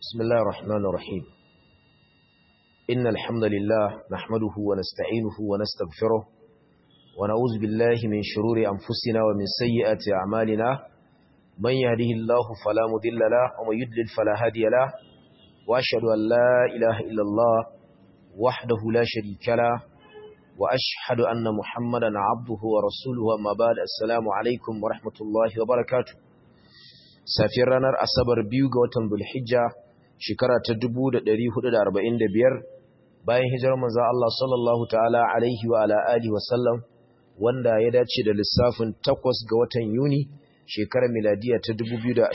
بسم الله الرحمن الرحيم إن الحمد لله نحمده ونستعينه ونستغفره ونعوذ بالله من شرور أنفسنا ومن سيئات أعمالنا من يهده الله فلا مضل له ومن يضلل فلا هادي له وأشهد أن لا إله إلا الله وحده لا شريك له وأشهد أن محمدا عبده ورسوله أما بعد السلام عليكم ورحمة الله وبركاته safiyar ranar asabar biyu ga watan bulhijja shekara ta 1445 bayan hijirar manzo Allah sallallahu ta'ala alaihi wa ala alihi wa sallam wanda ya dace da lissafin 8 ga watan Yuni shekarar miladiya ta 2024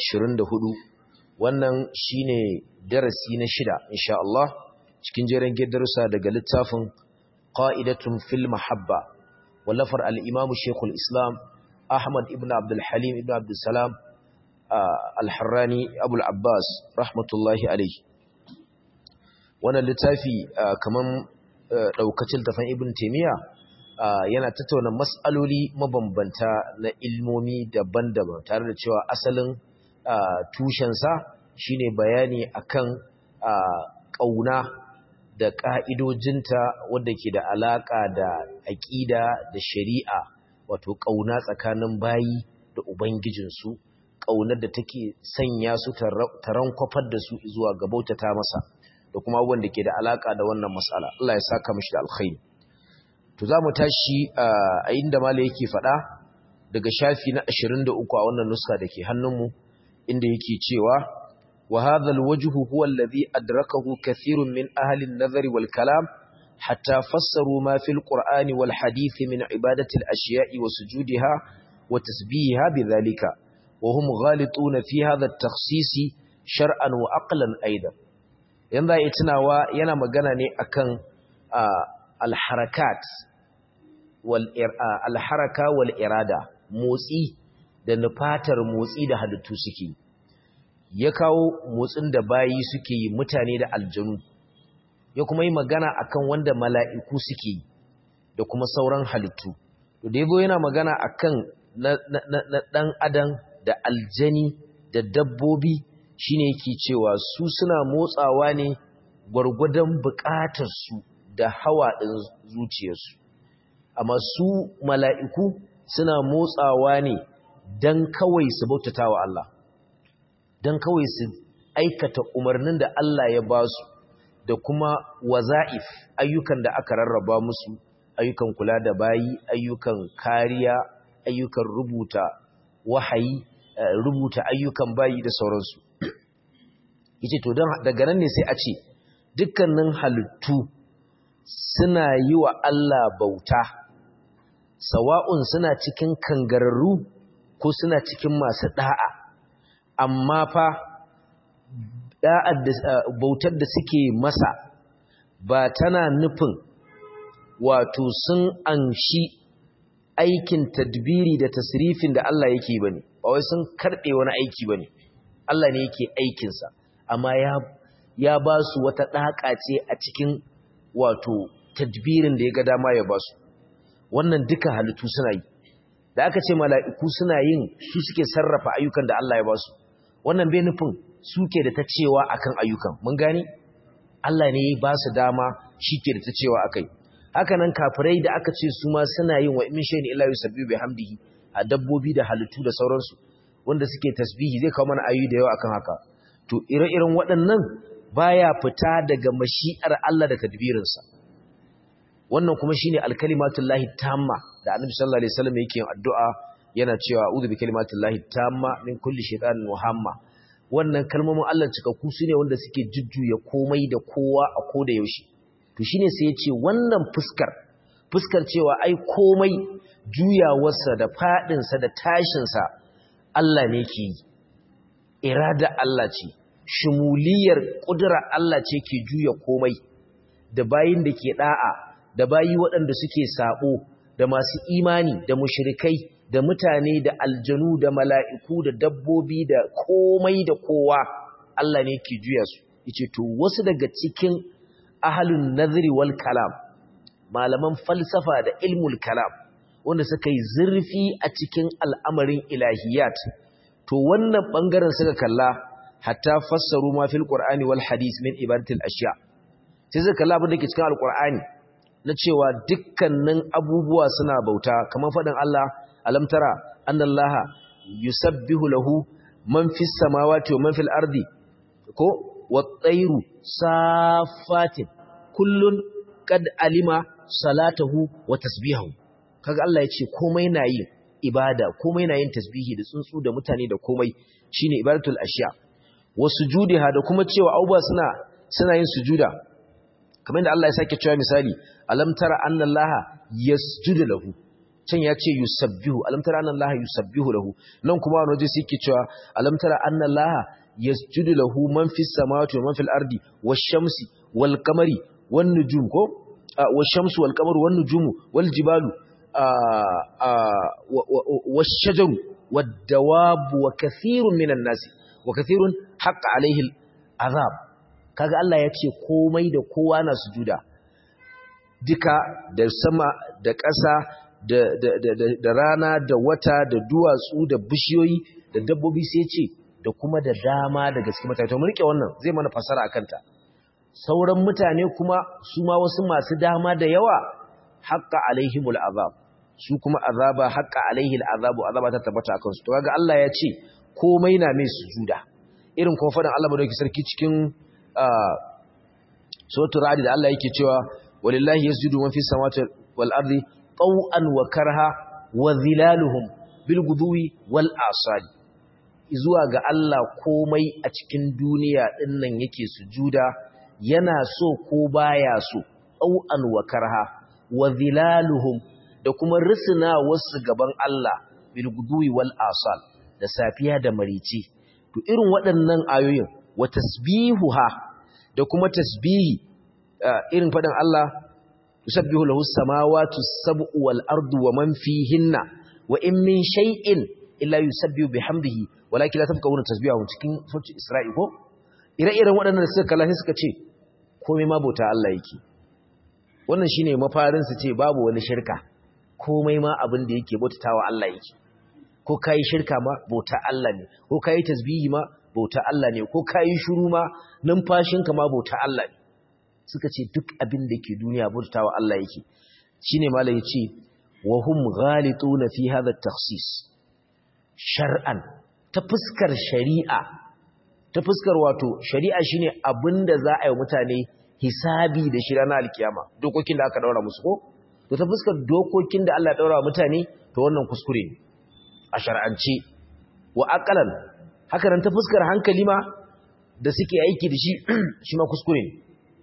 wannan shine darasi na shida insha Allah cikin jerin darussa daga littafin qa'idatun fil mahabba wallafar al-imam Sheikhul Islam Ahmad ibn Abdul Halim ibn Abdul Salam al-harrani abul abbas rahmatullahi alaihi wannan littafi kaman daukacin tafan ibn taymiya yana tattauna mas'aloli mabambanta na ilmomi daban-daban tare da cewa asalin tushensa shine bayani akan kauna da ka'idojinta wadda ke da alaka da aqida da shari'a wato kauna tsakanin bayi da ubangijinsu ƙaunar da take sanya su taron kwafar da su zuwa ga bautata masa da kuma abubuwan da ke da alaƙa da wannan matsala Allah ya saka mishi da alkhairi to za mu tashi a inda mala yake faɗa daga shafi na 23 a wannan nuska da ke hannunmu inda yake cewa wa hadha alwajhu huwa alladhi adrakahu kathirun min ahli an-nazar wal kalam hatta fassaru ma fil qur'ani wal hadith min ibadati al-ashiya'i wa sujudiha wa tasbihiha bidhalika وهم غالطون في هذا التخصيص شرعا وعقلا ايضا yanda ya tunawa yana magana ne akan alharakat wal alharaka wal irada motsi da nufatar motsi da halittu suke ya kawo motsin da bayi suke yi mutane da aljanu ya kuma yi magana akan wanda mala'iku suke da kuma sauran halittu to da yabo yana magana akan na dan adam da aljani da dabbobi shine yake cewa su suna motsawa ne gwargwadon buƙatarsu da hawa ɗin zuciyarsu amma su mala'iku suna motsawa ne don kawai su bautata wa Allah don kawai su aikata umarnin da Allah ya ba su da kuma waza'if ayyukan da aka rarraba musu ayyukan kula da bayi ayyukan kariya ayyukan rubuta wahayi rubuta ayyukan bayi da sauransu yace to don daga nan ne sai a ce dukkanin halittu suna yi wa Allah bauta sawa'un suna cikin kangararru ko suna cikin masu da'a amma fa da'ar da bautar da suke masa ba tana nufin wato sun anshi aikin tadbiri da tasrifin da Allah yake bane ba wai sun karbe wani aiki bane Allah ne yake aikin sa amma ya ya ba su wata daka ce a cikin wato tadbirin da ya ga dama ya ba su wannan duka halittu suna yi da aka ce mala'iku suna yin su suke sarrafa ayyukan da Allah ya ba su wannan bai nufin suke da ta cewa akan ayyukan mun gani Allah ne ya ba su dama shike da ta cewa akai haka nan kafirai da aka ce su ma suna yin wa min shay'in illa yusabbihu bihamdihi a dabbobi da halittu da sauransu wanda suke tasbihi zai kawo mana ayu da yawa akan haka to ire-iren waɗannan baya fita daga mashi'ar Allah da tadbirinsa wannan kuma shine alkalimatullahi tamma da Annabi sallallahu alaihi wasallam yake yin addu'a yana cewa a'udhu bikalimatillahi tamma min kulli shaytanin wahamma wannan kalmomin Allah cikakku su ne wanda suke jujjuya komai da kowa a koda yaushe to shine sai ya ce wannan fuskar fuskar cewa ai komai juyawarsa da fadinsa da tashinsa Allah ne ke yi irada Allah ce shumuliyar kudura Allah ce ke juya komai da bayin da ke da'a da bayi waɗanda suke sabo da masu imani da mushrikai da mutane da aljanu da mala'iku da dabbobi da komai da kowa Allah ne ke juya su yace to wasu daga cikin ahalun nazari wal kalam malaman falsafa da ilmul kalam wanda suka yi zurfi a cikin al'amarin ilahiyat to wannan ɓangaren suka kalla hatta fassaru ma fil qur'ani wal hadith min ibadatil ashiya sai suka kalla abin da ke cikin alqur'ani na cewa dukkanin abubuwa suna bauta kamar fadin Allah alam tara annallaha yusabbihu lahu man fis samawati wa man fil ardi ko wat-tayru safatin kullun qad alima salatahu wa tasbihahu kaga Allah ya ce komai na yin ibada komai na yin tasbihi da tsuntsu da mutane da komai shine ibadatul ashiya wa sujudiha da kuma cewa abubuwa suna suna yin sujuda kamar da Allah ya sake cewa misali alam tara anna Allah yasjudu lahu can ya ce yusabbihu alam tara anna Allah yusabbihu lahu nan kuma wani waje sai yake cewa alam tara anna Allah yasjudu lahu man fis samawati wa man fil ardi wash shamsi wal qamari wan nujum ko wash shamsu wal qamaru wan nujumu wal jibalu wash shajaru wad dawab wa kathirun minan nasi wa kathirun haqqa alaihi azab kaga Allah ya ce komai da kowa na sujuda duka da sama da ƙasa da, da, da, da, rana da wata da duwatsu da bishiyoyi da dabbobi sai ce da kuma da dama daga cikin mutane to mu rike wannan zai mana fasara akan ta sauran mutane kuma su ma wasu masu dama da yawa haqqa alaihimul azab su kuma azaba haqqa alaihil azabu azaba ta tabbata akan su to kaga Allah ya ce komai na mai sujuda irin kuma fadan Allah madauki sarki cikin suratul ra'd da Allah yake cewa walillahi yasjudu man fis samawati wal ardi taw'an wa karha wa zilaluhum bil guduwi wal asali zuwa ga Allah komai a cikin duniya dinnan yake sujuda yana so ko baya so taw'an wa karha wa zilaluhum da kuma risina wasu gaban Allah bil guduwi wal asal da safiya da marici to irin waɗannan ayoyin wa tasbihuha da kuma tasbihi irin faɗin Allah yusabbihu lahu samawati sab'u wal ardu wa man fihinna wa in min shay'in illa yusabbihu bihamdihi walakin la tafqahuna tasbihahu cikin surati Isra'i ko ire-iren waɗannan da suka kalla sai suka ce komai ma bauta Allah yake wannan shine mafarin su ce babu wani shirka komai ma abin da yake bautawa Allah yake ko kai shirka ma bauta Allah ne ko kai tasbihi ma bauta Allah ne ko kai shiru ma numfashinka ma bauta Allah ne suka ce duk abin da ke duniya bautawa Allah yake shine malai yace wa hum ghalituna fi hadha at-takhsis shar'an ta fuskar shari'a ta fuskar wato shari'a shine abinda za a yi mutane hisabi da shi ranar alkiyama dokokin da aka daura musu ko to ta fuskar dokokin da Allah ya daura mutane to wannan kuskure ne a shar'ance wa aqalan haka nan ta fuskar hankali ma da suke aiki da shi shi ma kuskure ne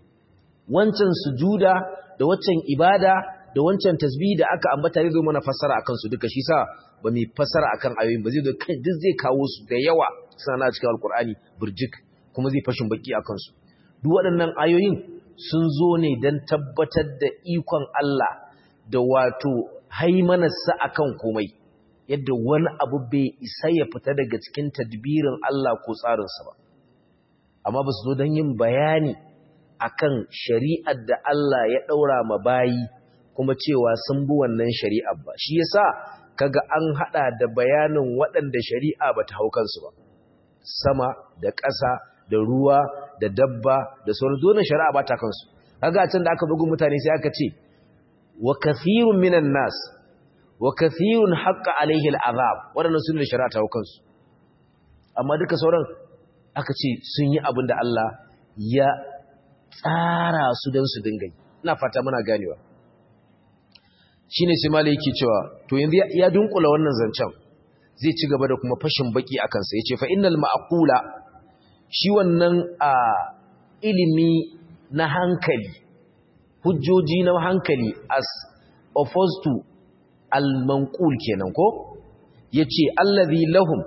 wancan sujuda da waccan ibada da wancan tasbih da aka ambata zai zo mana fassara akan su duka shi sa ba mu fassara akan ayoyin ba zai zo kai duk zai kawo su da yawa suna na cikin alkur'ani burjik kuma zai fashin baki akan su duk waɗannan ayoyin sun zo ne don tabbatar da ikon Allah da wato haimanarsa akan komai yadda wani abu bai isa ya fita daga cikin tadbirin Allah ko tsarinsa ba amma ba su zo don yin bayani akan shari'ar da Allah ya ɗaura ma bayi kuma cewa sun bi wannan shari'ar ba shi yasa kaga an hada da bayanin waɗanda shari'a bata hau kansu ba sama da ƙasa da ruwa da dabba da sauran dole shari'a ba ta kansu kaga can da aka bugu mutane sai aka ce wa kathirun minan nas wa kathirun haqqa alaihi al'azab waɗannan sun da shari'a ta hau kansu amma duka sauran aka ce sun yi abin da Allah ya tsara su don su dinga ina fata muna ganewa shine sai malai yake cewa to yanzu ya dunkula wannan zancen zai ci gaba da kuma fashin baki akan sa yace fa innal ma'qula shi wannan a ilimi na hankali hujjoji na hankali as opposed to al manqul kenan ko yace allazi lahum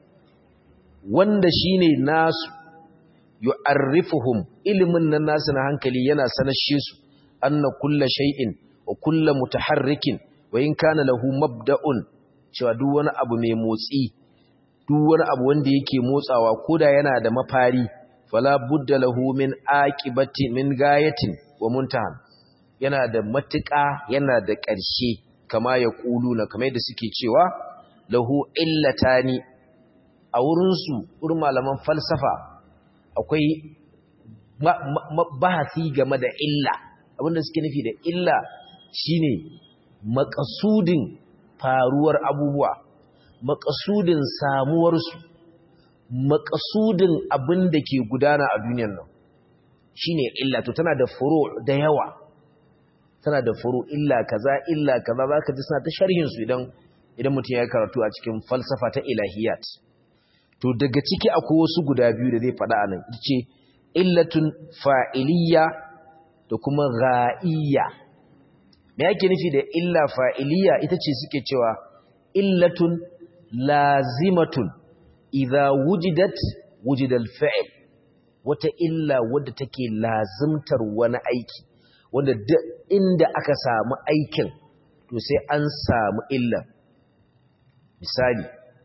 wanda shine nasu yu'arrifuhum ilimin nan nasu na hankali yana sanashe su anna kullu shay'in wa kullu mutaharrikin wa in kana lahu mabda'un cewa duk wani abu mai motsi duk wani abu wanda yake motsawa koda yana da mafari fala budda lahu min aqibati min gayatin wa muntahan yana da matuƙa yana da ƙarshe kama ya na kamar yadda suke cewa lahu illatani a wurinsu wurin malaman falsafa akwai bahasi game da illa abinda suke nufi da illa shine makasudin faruwar abubuwa makasudin samuwarsu makasudin abin da ke gudana a duniyar nan shine illa to tana da furu da yawa tana da furu illa kaza illa kaza zaka ji suna ta sharhin su idan idan mutum ya karatu a cikin falsafa ta ilahiyat to daga ciki akwai wasu guda biyu da zai faɗa a nan ce illatun fa'iliya da kuma ra'iyya me yake nufi da illa fa'iliya ita ce suke cewa illatun lazimatun idza wujidat wujidal fa'il wata illa wadda take lazimtar wani aiki wanda duk inda aka samu aikin to sai an samu illa misali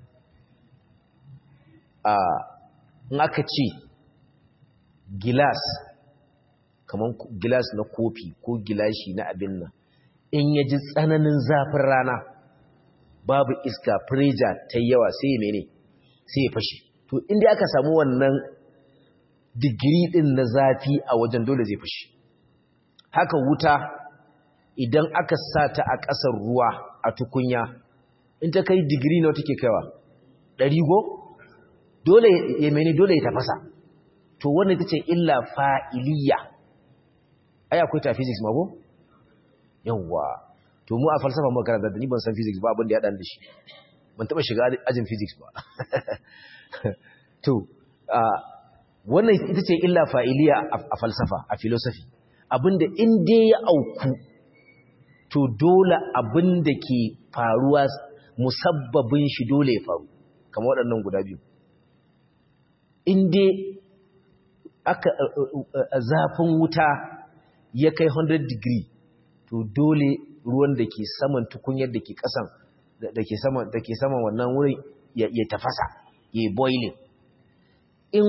a in aka ce gilas kamar gilas na kofi ko gilashi na abin nan in ya ji tsananin zafin rana babu iska preja ta yawa sai ya mene sai ya fashe to inda aka samu wannan digiri din na zafi a wajen dole zai fashe haka wuta idan aka sa ta a ƙasar ruwa a tukunya in ta kai digiri na take kaiwa ɗari go dole ya mene dole ya tafasa to wannan ita ce illa fa'iliya ai akwai ta physics ma ko yawwa to mu a falsafa mu karanta da ni ban san physics ba abin da ya dan da shi ban taba shiga ajin physics ba to wannan ita ce illa fa'iliya a falsafa a philosophy abinda in dai ya auku to dole abinda ke faruwa musabbabin shi dole ya faru kamar waɗannan guda biyu in dai aka zafin wuta ya kai 100 degree to dole ruwan da ke saman tukunyar da ke kasan da ke saman da ke saman wannan wurin ya, tafasa ya yi boiling in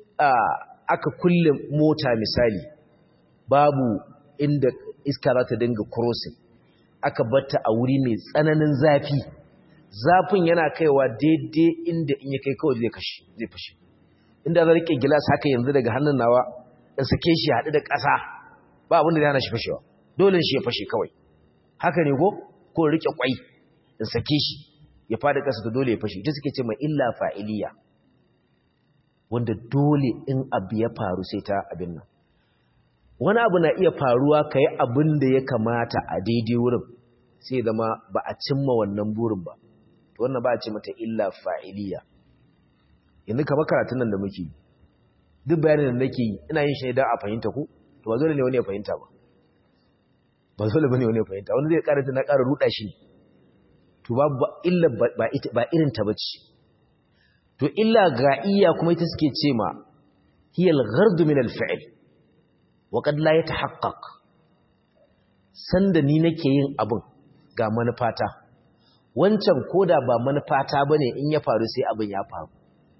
aka kulle mota misali babu inda iska za ta dinga crossing aka batta a wuri mai tsananin zafi zafin yana kaiwa daidai inda in ya kai kawai zai kashi zai fashe inda za rike gilas haka yanzu daga hannun nawa in sake shi haɗu da ƙasa ba abin da zai hana shi fashewa dole shi ya fashe kawai haka ne ko ko rike kwai in sake shi ya fada ƙasa to dole ya fashe ita suke ce mai illa fa'iliya wanda dole in abu ya faru sai ta abin nan wani abu na iya faruwa ka yi abin da ya kamata a daidai wurin sai zama ba a cimma wannan burin ba to wannan ba a ce mata illa fa'iliya yanzu kama karatun nan da muke duk bayanin da nake yi ina yin shi ne don a fahimta ku to ba dole ne wani ya fahimta ba ba dole bane wani ya fahimta wani zai karanta na ƙara ruɗa shi to ba illa ba irin ta bace to illa ga'iyya kuma ita suke ce ma hiya al-ghard min al-fi'l wa qad la yatahaqqaq sanda ni nake yin abin ga manufata wancan koda ba manufata bane in ya faru sai abin ya faru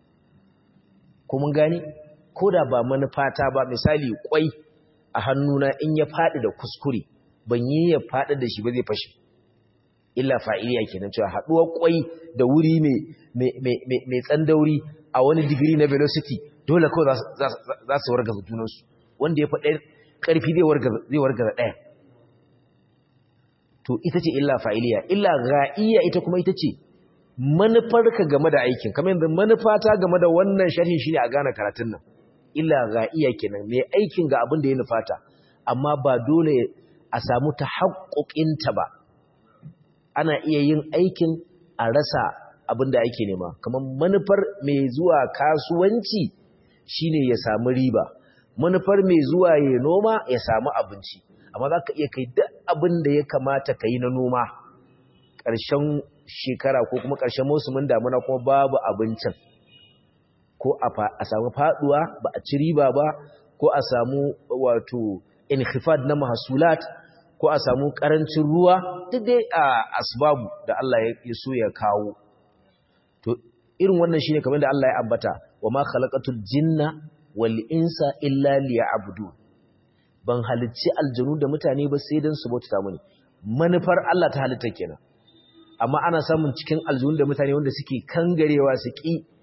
ko mun gane koda ba manufata ba misali kwai a hannuna in ya faɗi da kuskure ban yi ya faɗi da shi ba zai fashe illa fa'iliya kenan cewa haɗuwar kwai da wuri mai tsandauri a wani digiri na velocity dole kawai za su wargaza junansu wanda ya faɗa ƙarfi zai wargaza ɗaya to ita ce illa fa'iliya illa ra'iyya ita kuma ita ce manufarka game da aikin kamar yanzu manufata game da wannan sharhin shi ne a gane karatun nan illa ra'iyya kenan mai aikin ga abin da ya nufata amma ba dole a samu ta haƙoƙinta ba ana iya yin aikin a rasa abin da ake nema kamar manufar mai zuwa kasuwanci shine ya samu riba manufar mai zuwa ya noma ya samu abinci amma za ka iya kai duk abin da ya kamata ka yi na noma ƙarshen shekara ko kuma ƙarshen musulmin damuna kuma babu abincin ko a samu faduwa ba a ci riba ba ko a samu wato inkhifad na mahasulat ko a samu karancin ruwa duk dai a asbabu da Allah ya so ya kawo to irin wannan shine kamar da Allah ya ambata wa ma khalaqatul jinna wal insa illa liya'budun ban halicci aljanu da mutane ba sai dan su bauta mini manufar Allah ta halitta kenan amma ana samun cikin aljanu da mutane wanda suke kangarewa su ki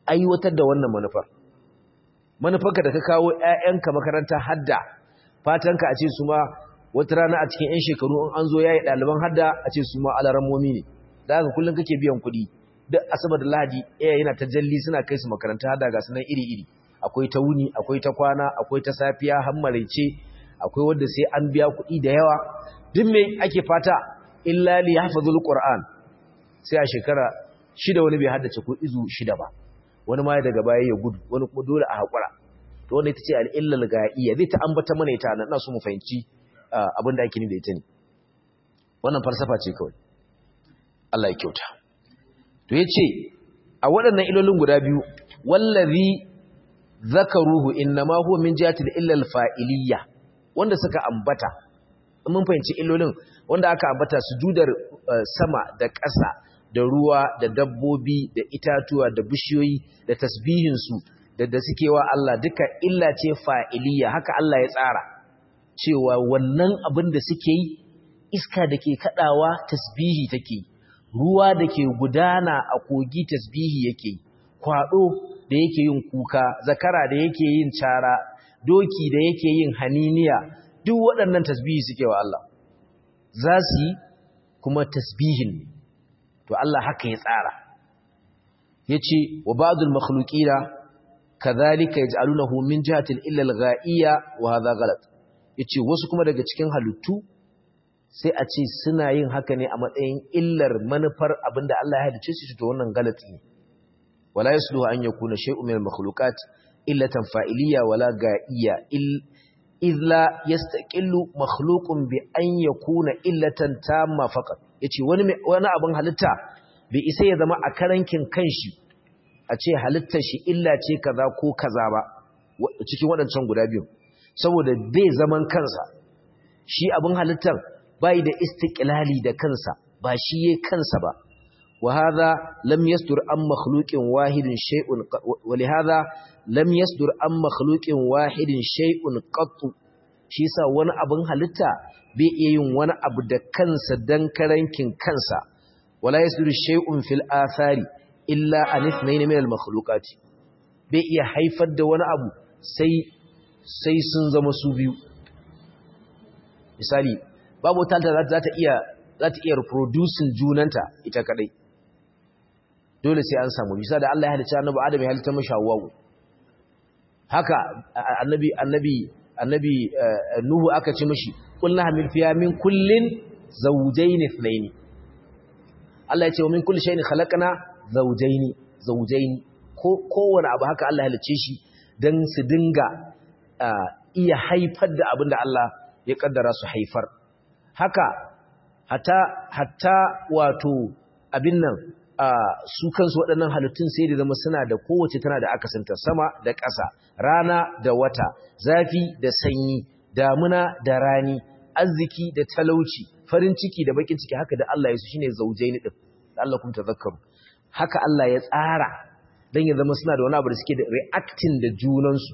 aiwatar da wannan manufar manufarka da ka kawo ƴaƴanka makaranta hadda fatanka a ce su ma wata rana a cikin 'yan shekaru in an zo yayi ɗaliban hadda a ce su ma alarammomi ne da haka kullum kake biyan kuɗi duk asabar da lahadi iya yana ta jalli suna kai su makaranta hadda ga sunan iri-iri akwai ta wuni akwai ta kwana akwai ta safiya har maraice akwai wanda sai an biya kuɗi da yawa duk me ake fata illa li yahfazul qur'an sai a shekara shida wani bai haddace ko izu shida ba wani ma daga baya ya gudu wani kuma dole a hakura to wannan ita ce al-illal ga'iyya zai ta ambata mana ita nan ina so mu fahimci abin da ake nufi da ita ne wannan falsafa ce kawai Allah ya kyauta to yace a waɗannan ilolin guda biyu wallazi zakaruhu innama huwa min jihati al-illal fa'iliyya wanda suka ambata mun fahimci illolin wanda aka ambata sujudar sama da ƙasa da ruwa da dabbobi da itatuwa da bishiyoyi da tasbihinsu da da suke wa Allah duka illa ce fa'iliya haka Allah ya tsara cewa wannan abin da suke yi iska da ke kaɗawa tasbihi take ruwa da ke gudana a kogi tasbihi yake kwaɗo da yake yin kuka zakara da yake yin cara doki da yake yin haniniya duk waɗannan tasbihi suke wa Allah za su yi kuma tasbihin to Allah haka ya tsara yace wa ba'dul makhluqina kadhalika yaj'alunahu min jihati illa al-gha'iyya wa hadha ghalat yace wasu kuma daga cikin halittu sai a ce suna yin haka ne a matsayin illar manufar abinda Allah ya halice su to wannan galati ne wala yasluhu an yakuna shay'un min al-makhluqat illatan fa'iliyya wala ga'iyya idh la yastaqillu makhluqun bi an yakuna illatan tamma faqat yace wani wani abin halitta bai isa ya zama a karankin kanshi a ce halittar shi illa ce kaza ko kaza ba cikin waɗancan guda biyu saboda bai zaman kansa shi abin halittar bai da istiqlali da kansa ba shi yayin kansa ba wa hadha lam yasdur an makhluqin wahidin shay'un wa li hadha lam yasdur an makhluqin wahidin shay'un qattu shi yasa wani abin halitta bai iya yin wani abu da kansa dan karankin kansa wala yasdur shay'un fil athari illa an ithnayn min al makhluqati bai iya haifar da wani abu sai sai sun zama su biyu misali babu tanta za ta iya za ta iya reproducing junanta ita kadai dole sai an samu bisa da Allah ya halicci annabi Adam ya halitta mashi Hawwa haka annabi annabi annabi Nuhu aka ce mashi kullu hamil fiya min kullin zawjayn ithnayn Allah ya ce wa min kulli shay'in khalaqna zawjayn zawjayn ko kowane abu haka Allah ya halicce shi dan su dinga iya haifar da abinda Allah ya kaddara su haifar haka hatta hatta wato abin nan su kansu waɗannan halittun sai da zama suna da kowace tana da akasanta sama da ƙasa rana da wata zafi da sanyi damuna da rani arziki da talauci farin ciki da bakin ciki haka da Allah ya su shine zaujaini din da Allah kuma tazakkaru haka Allah ya tsara dan ya zama suna da wani abu da suke da reacting da junansu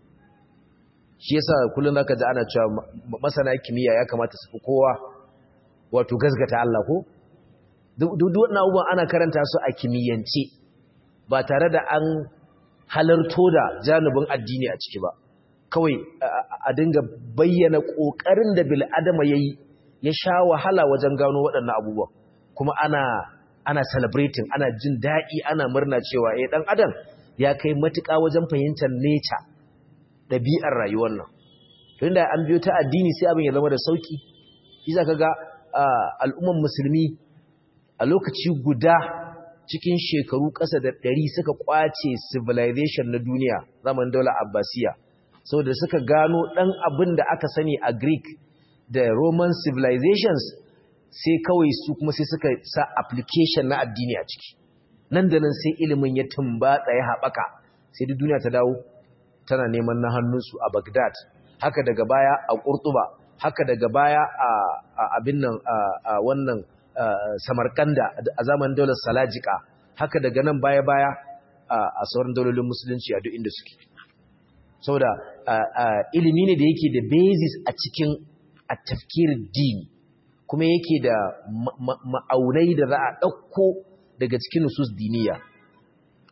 shi yasa kullun zaka ji ana cewa masana kimiyya ya kamata su fi kowa wato gazgata Allah ko duk wannan abubuwan ana karanta su a kimiyyance ba tare da an halarto da janibin addini a ciki ba kawai a dinga bayyana ƙoƙarin da bil'adama ya yi ya sha wahala wajen gano waɗannan abubuwan kuma ana ana celebrating ana jin daɗi ana murna cewa eh ɗan adam ya kai matuƙa wajen fahimtar nature ɗabi'ar rayuwar nan tun da an biyo ta addini sai abin ya zama da sauƙi shi za ka ga al'umman musulmi a lokaci guda cikin shekaru ƙasa da ɗari suka ƙwace civilization na duniya zaman daular abbasiya saboda suka gano ɗan abin da aka sani a greek da roman civilizations sai kawai su kuma sai suka sa application na addini a ciki nan da nan sai ilimin ya tumbatsa ya haɓaka sai duk duniya ta dawo tana neman na hannunsu a bagdad haka daga baya a ƙurtuba haka daga baya a abin nan a wannan samarkanda a zamanin daular salajika haka daga nan baya-baya a sauran daulolin musulunci a duk inda suke saboda ilimi ne da yake da basis a cikin a tafkir dini kuma yake da ma'aunai da za a ɗauko daga cikin nusus diniya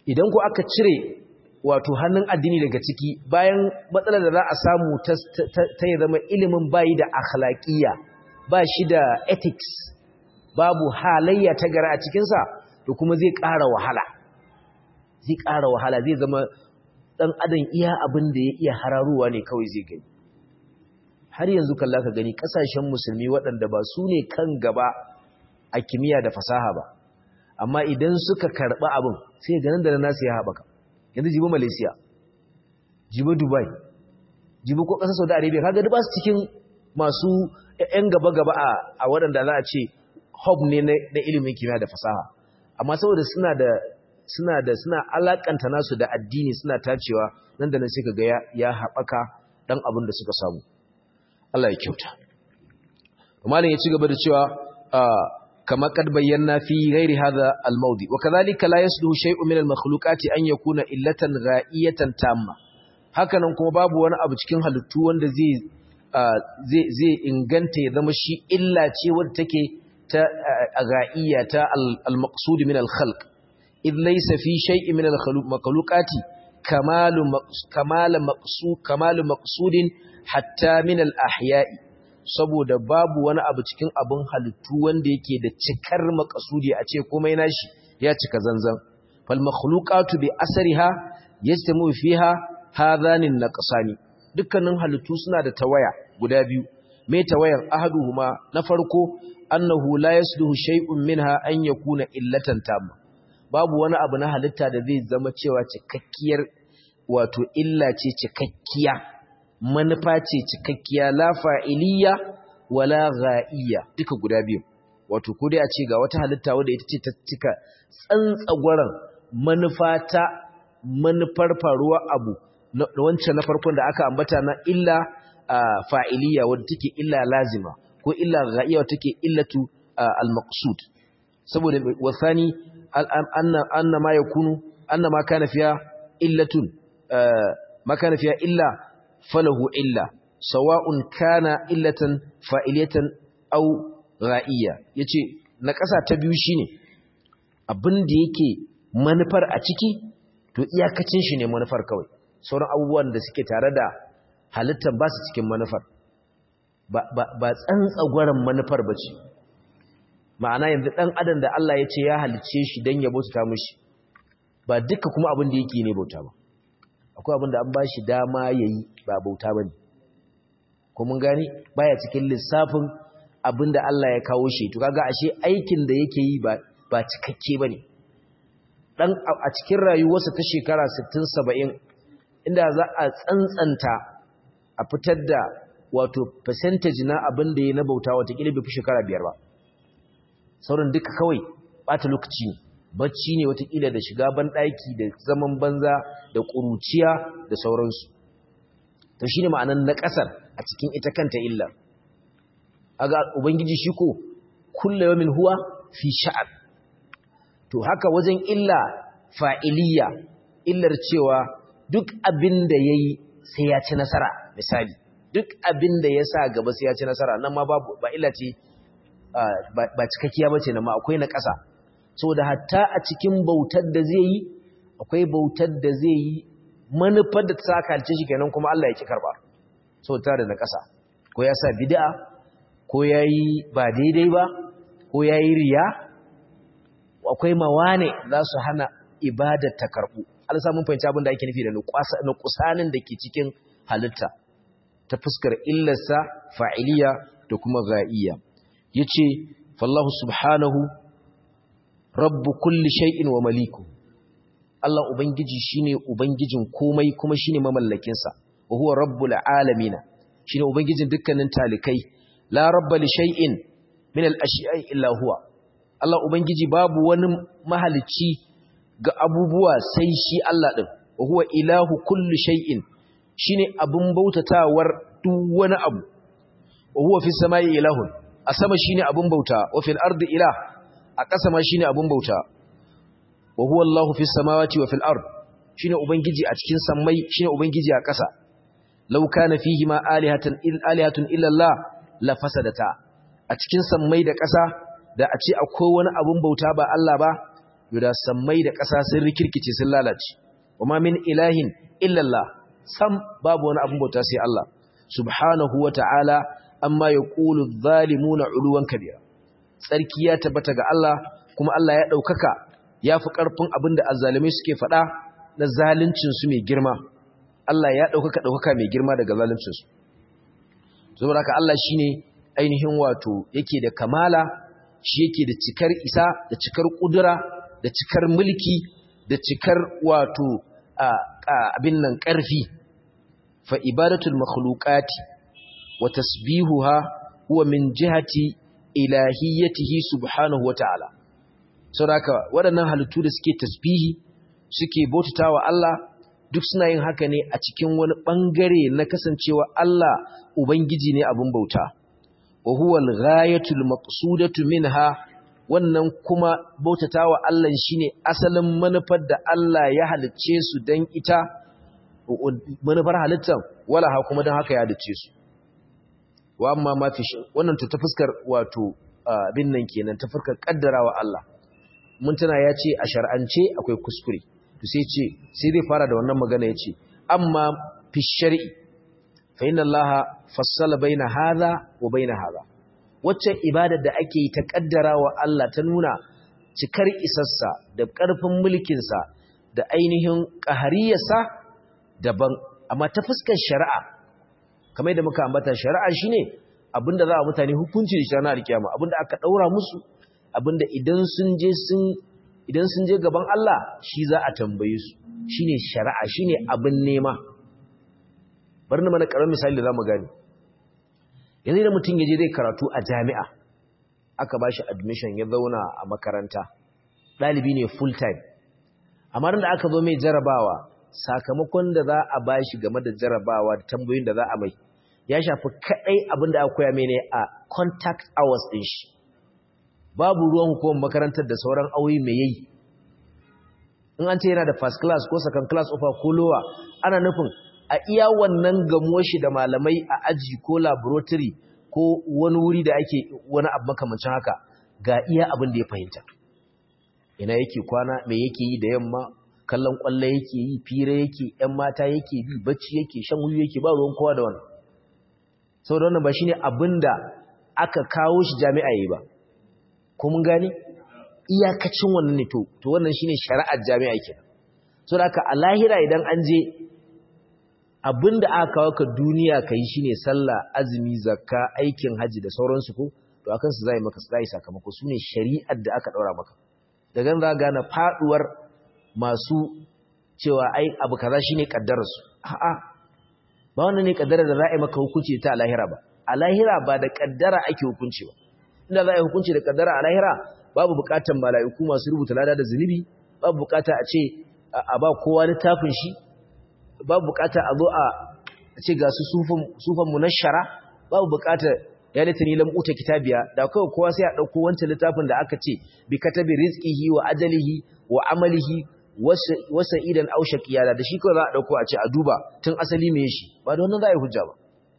idan ku aka cire wato hannun addini daga ciki bayan matsalar da za a samu ta ya zama ilimin bayi da akhlaqiyya ba shi da ethics babu halayya ta gara a cikinsa to kuma zai ƙara wahala zai ƙara wahala zai zama ɗan adam iya abin da ya iya hararuwa ne kawai zai gani har yanzu kalla ka gani ƙasashen musulmi waɗanda ba su ne kan gaba a kimiyya da fasaha ba amma idan suka karɓi abin sai ganin da nasu ya haɓaka yanzu jibi malaysia jibi dubai jibi ko ƙasar saudi arabia kaga duk ba su cikin masu 'yan gaba-gaba a waɗanda za a ce hub ne na ilimin kimiyya da fasaha amma saboda suna da suna da suna alakanta nasu da addini suna tacewa nan da nan sai kaga ya, ya haɓaka dan abin da suka samu Allah ya kyauta malam ya ci gaba da cewa kama kad bayyana fi ghairi hadha al-mawdi wa kadhalika la yasluhu shay'un min al-makhluqati an yakuna illatan gha'iyatan tamma hakanan kuma babu wani abu cikin halittu wanda zai zai inganta ya zama shi illa ce wadda take ta ga'iyya ta al-maqsud min al-khalq id laysa fi shay'in min al-makhluqati kamalu kamalu maqsud kamalu maqsudin hatta min al-ahya'i saboda babu wani abu cikin abun halittu wanda yake da cikar maqsudi a ce komai nashi ya cika zanzan fal makhluqatu bi asriha yastamu fiha hadhanin naqsani dukkanin halittu suna da tawaya guda biyu me tawayan ahaduhuma na farko annahu la yasluhu shay'un minha an yakuna illatan tamma babu wani abu na halitta da zai zama cewa cikakkiyar wato illa ce cikakkiya manufa ce cikakkiya la fa'iliya wala ghaiya duka guda biyu wato ko dai a ce ga wata halitta wadda ita ce ta cika tsantsagwaran manufa ta manufar faruwa abu wancan na farkon da aka ambata na illa fa'iliya wadda take illa lazima ko illa ghaiya wadda take illatu al-maqsud saboda wasani anna anna ma yakunu anna ma kana fiya illatun ma kana fiya illa falahu illa sawa'un kana illatan fa'iliyatan aw ghaiya yace na kasa ta biyu shine abin da yake manufar a ciki to iyakacin shi ne manufar kawai sauran abubuwan da suke tare da halittar ba su cikin manufar ba tsantsagwaron manufar ba ce ma'ana yanzu ɗan adam da Allah ya ce ya halicce shi don ya bauta mushi ba duka kuma abin da yake ne bauta ba akwai abin da an ba shi dama ya yi ba bauta ba ne kuma gani baya cikin lissafin abin da Allah ya kawo shi to kaga ashe aikin da yake yi ba cikakke ba ne ɗan a cikin rayuwarsa ta shekara 60-70 inda za a tsantsanta a fitar da wato percentage na abin da ya na bauta watakila bai fi shekara biyar ba sauran duka kawai bata lokaci ne bacci ne watakila da shiga banɗaki da zaman banza da ƙuruciya da sauransu to shi ne ma'anan na ƙasar a cikin ita kanta illar aga ubangiji shi ko kulla yamin huwa fi sha'an to haka wajen illa fa'iliya illar cewa duk abin da ya yi sai ya ci nasara misali duk abin da ya sa gaba sai ya ci nasara nan ma ba illa ce ba cikakkiya ba ce na ma akwai na ƙasa so da hatta a cikin bautar da zai yi akwai bautar da zai yi manufar da ta sa kalce shi kenan kuma Allah ya ki karba so ta da na ƙasa ko ya sa bid'a ko ya yi ba daidai ba ko ya yi riya akwai mawane za su hana ibadar ta karɓu an samun fahimci abin da ake nufi da nukusanin da ke cikin halitta ta fuskar illarsa fa'iliya da kuma ga'iyya ya ce fallahu subhanahu rabbu kulli shay'in wa maliku Allah Ubangiji shine Ubangijin komai kuma shine mamallakinsa wa huwa rabbul alamina shine Ubangijin dukkanin talikai la rabba li shay'in min al-ashiya'i illa huwa Allah Ubangiji babu wani mahalicci ga abubuwa sai shi Allah ɗin, wa huwa ilahu kulli shay'in shine abun bautatawar duk wani abu, wa huwa fi samai ilahun, a sama shine abun bauta, wa fil ardi ilah, a ƙasa ma shine abun bauta, wa huwa Allahu fi samawati wa fil ard shine ubangiji a cikin sammai shine ubangiji a ƙasa. Law kana fihi ma alihatan il alihatun illa Allah la fasadata. A cikin sammai da ƙasa da a ce akwai wani abun bauta ba Allah ba yuda sammai da ƙasa sun rikirkice sun lalace wama min ilahin illallah sam babu wani abin bauta sai Allah subhanahu wata'ala amma yaqulu adh-dhalimuna 'uluwan kabira tsarki ya tabbata ga Allah kuma Allah ya daukaka yafi karfin abin da azzalimai suke faɗa na zaluncin su mai girma Allah ya daukaka daukaka mai girma daga zaluncin su saboda haka Allah shine ainihin wato yake da kamala shi yake da cikar isa da cikar kudura da cikar mulki da cikar wato abin nan ƙarfi fa ibadatul makhluqati wa tasbihuha huwa min jihati ilahiyyatihi subhanahu wa ta'ala saboda waɗannan halittu da suke tasbihi suke bautatawa Allah duk suna yin haka ne a cikin wani bangare na kasancewa Allah ubangiji ne abin bauta wa huwa al-ghayatul maqsudatu minha wannan kuma bautatawa Allah shine asalin manufar da Allah ya halicce su dan ita manufar halittar wala ha kuma dan haka ya halicce su wa amma ma fi wannan to ta fuskar wato abin nan kenan ta fuskar kaddarawa Allah mun tana ya ce a shar'ance akwai kuskure to sai ce sai zai fara da wannan magana yace amma fi shar'i fa inna Allah fassala baina hadha wa baina hadha wacce ibadar da ake yi ta kaddara wa Allah ta nuna cikar isassa da ƙarfin mulkinsa da ainihin ƙahariyarsa daban amma ta fuskar shari'a kamar da muka ambata shari'a shine abinda za a mutane hukunci da shi ranar kiyama abinda aka daura musu abinda idan sun je sun idan sun je gaban Allah shi za a tambaye su shine shari'a shine abin nema bari na mana karamin misali da zamu gani yanzu da mutum yaje zai karatu a jami'a aka bashi admission ya zauna a makaranta dalibi ne full time amma da aka zo mai jarabawa sakamakon da za a bashi game da jarabawa da tambayoyin da za a mai ya shafi kadai abin da aka koya mai ne a contact hours din shi babu ruwan hukumar makarantar da sauran auyi mai yayi in an ce yana da first class ko second class offer ko lower ana nufin a iya wannan gamuwar shi da malamai a aji ko laboratory ko wani wuri da ake wani abu makamancin haka ga iya abin da ya fahimta ina yake kwana me yake yi da yamma kallon kwallo yake yi fira yake yan mata yake bi bacci yake shan wuyu yake ba ruwan kowa da wannan saboda wannan ba shine abin da aka kawo shi jami'a yi ba ko mun gane iyakacin wannan ne to to wannan shine shari'ar jami'a kenan saboda haka a lahira idan an je abinda aka kawo ka duniya kai shine sallah azumi zakka aikin haji da sauransu ko to akan su zai maka sai sakamako sune shari'ar da aka daura maka daga nan za gane faduwar masu cewa ai abu kaza shine kaddarar su a'a ba wannan ne kaddara da za'i maka hukunci ta lahira ba a lahira ba da kaddara ake hukunci ba inda za a yi hukunci da kaddara a lahira babu bukatan mala'iku masu rubuta lada da zunubi babu bukata a ce a ba kowa littafin shi babu bukata a zo a ce ga su sufan munashara babu bukata ya litani lam uta kitabiya da kawai kowa sai a dauko wancan littafin da aka ce bi katabi rizqihi wa ajalihi wa amalihi wa sa'idan aw shaqiya da shi kawai za a dauko a ce a duba tun asali me shi ba da wannan za a yi hujja ba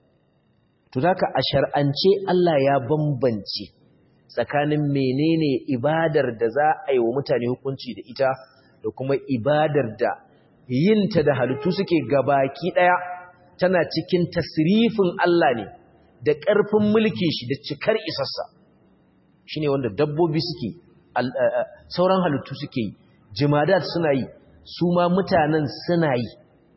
to haka a shar'ance Allah ya bambance tsakanin menene ibadar da za a yi wa mutane hukunci da ita da kuma ibadar da yinta da halittu suke gabaki daya tana cikin tasrifin Allah ne da ƙarfin mulkin shi da cikar isassa shine wanda dabbobi suke sauran halittu suke yi jimadat suna yi su ma mutanen suna yi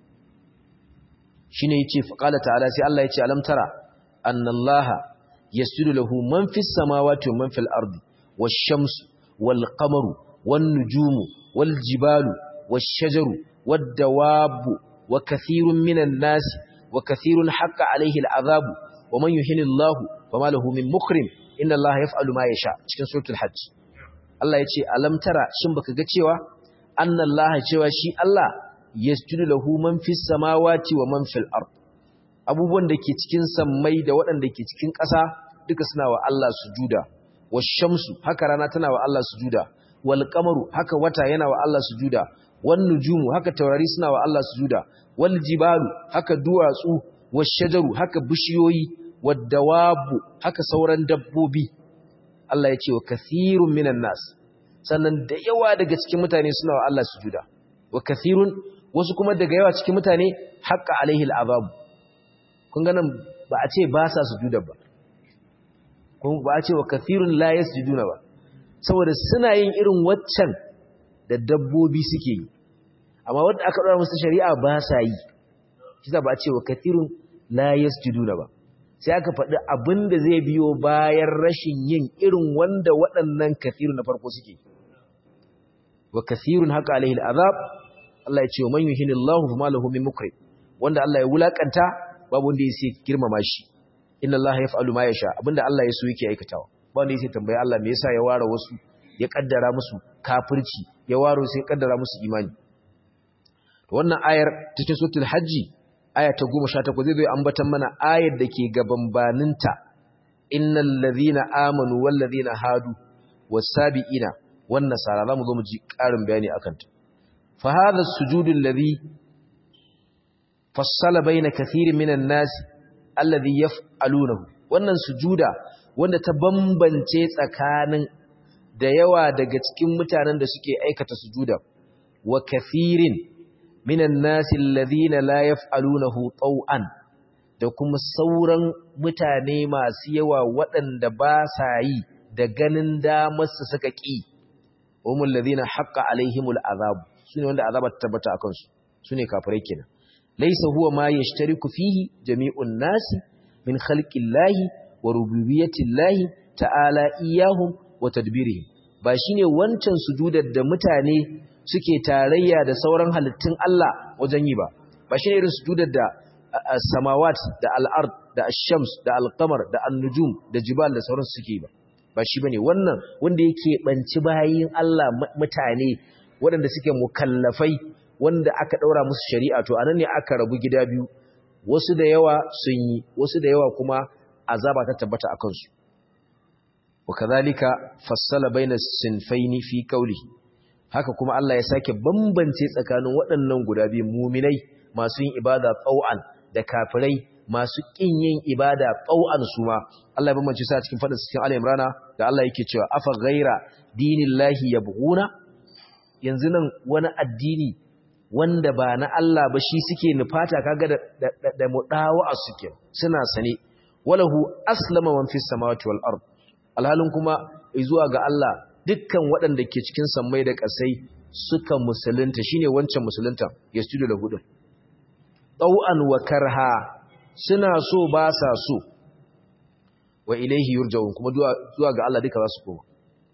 shine yace faqala ta'ala sai Allah yace alam tara annallaha yasjudu lahu man fis samawati wa man fil ardi wash-shamsu wal-qamaru wan-nujumu wal-jibalu wash-shajaru wad-dawabu wa kathirun minan nas wa kathirun haqqa alayhi al-'adhabu wa man yuhinillahu fama lahu min mukrim inna allaha yaf'alu ma yasha cikin suratul hajj Allah yace alam tara shin baka ga cewa annallaha cewa shi Allah yasjudu lahu man fis samawati wa man fil ard abubuwan da ke cikin sammai da waɗanda ke cikin ƙasa duka suna wa Allah sujuda washamsu haka rana tana wa Allah sujuda wal qamaru haka wata yana wa Allah sujuda wan nujumu haka taurari suna wa Allah sujuda wal jibalu haka duwatsu washajaru haka bishiyoyi wad-dawabu haka sauran dabbobi Allah ya ce wa kathirun minan nas sannan da yawa daga cikin mutane suna wa Allah sujuda wa kathirun wasu kuma daga yawa cikin mutane haqqa alaihi al'azab kun ga nan ba a ce ba sa sujuda ba kuma ba a ce wa kathirun la yasjuduna ba saboda suna yin irin waccan da dabbobi suke yi amma wanda aka dora musu shari'a ba sa yi kisa ba a ce wa kathirun la yasjuduna ba sai aka faɗi abin da zai biyo bayan rashin yin irin wanda waɗannan kathirun na farko suke wa kathirun haka alaihi al'azab Allah ya ce man yuhinillahu fama lahu min mukrim wanda Allah ya wulakanta babu wanda yake girmama shi inna Allah yaf'alu ma yasha abinda Allah ya so yake aikatawa ba wanda yake tambaye Allah me yasa ya ware wasu ya kaddara musu kafirci ya ware sai ya kaddara musu imani to wannan ayar cikin suratul hajji aya ta 18 zai zo ambatan mana ayar da ke gaban baninta innal ladhina amanu wal ladhina hadu was sabiina wan nasara zamu zo mu ji karin bayani akan ta fa hadha as-sujudul ladhi fassala baina kathirin minan nas alladhi yaf'alunahu wannan sujuda wanda ta bambance tsakanin da yawa daga cikin mutanen da suke aikata sujuda wa kathirin minan nas alladhina la yaf'alunahu taw'an da kuma sauran mutane masu yawa waɗanda ba sa yi da ganin damar su suka ƙi umul ladhina haqqa alaihimul azab sune wanda azaba ta tabbata akan su sune kafirai kenan laysa huwa ma yashtariku fihi jami'un nasi min khalqillahi wa rububiyyatillahi ta'ala iyahum wa tadbirihim ba shine wancan sujudar da mutane suke tarayya da sauran halittun Allah wajen yi ba ba shine irin sujudar da samawat da al-ard da ash-shams da al-qamar da an-nujum da jibal da sauran suke ba ba shi bane wannan wanda yake banci bayin Allah mutane waɗanda suke mukallafai wanda aka daura musu shari'a to anan ne aka rabu gida biyu wasu da yawa sun yi wasu da yawa kuma azaba ta tabbata a kansu wakazalika fassala baina sinfaini fi qawlihi haka kuma Allah ya sake bambance tsakanin waɗannan guda biyu muminai masu yin ibada tsau'an da kafirai masu kin yin ibada tsau'an su ma Allah ya bambance su a cikin fadin cikin al-imrana da Allah yake cewa afa ghaira dinillahi yabghuna yanzu nan wani addini wanda ba na Allah ba shi suke nufata kaga da da, da mudawa suke suna sane walahu aslama man fis samawati wal ard alhalin kuma zuwa ga Allah dukkan waɗanda ke cikin sammai da ƙasai suka musulunta shine wancan musulunta ya studio da hudu tau'an wa karha suna so ba sa so wa ilaihi yurja'un kuma zuwa ga Allah duka za su koma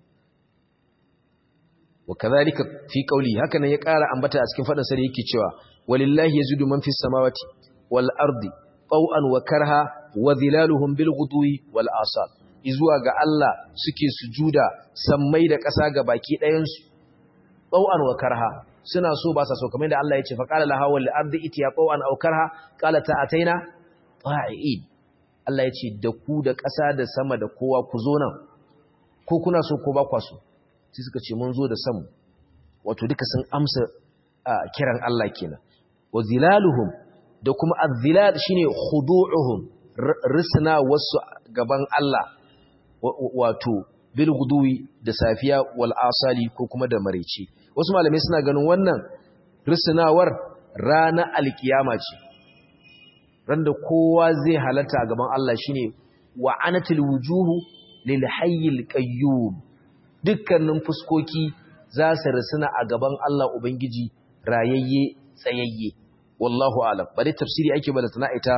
wa kadhalika fi qawli haka nan ya ƙara ambata a cikin fadin sa da yake cewa walillahi yazidu man fis samawati wal ardi tau'an wa karha wa dhilaluhum bil ghudwi wal asal izuwa ga Allah suke sujuda sammai da ƙasa ga baki ɗayansu tau'an wa karha suna so ba sa so kamar da Allah ya ce fa qala laha wal ardi itiya tau'an aw karha qala ta ataina ta'id Allah ya ce da ku da ƙasa da sama da kowa ku zo nan ko kuna so ko ba kwa so sai suka ce mun zo da samu wato duka sun amsa kiran Allah kenan wa zilaluhum da kuma az-zilal shine khudu'uhum risna wasu gaban Allah wato bil guduwi da safiya wal asali ko kuma da maraice wasu malamai suna ganin wannan risnawar rana alkiyama ce randa kowa zai halatta gaban Allah shine wa anatil wujuhu lil hayyil qayyum dukkanin fuskoki za su risna a gaban Allah ubangiji rayayye tsayayye wallahu alam bare tafsiri ake bada sana'ita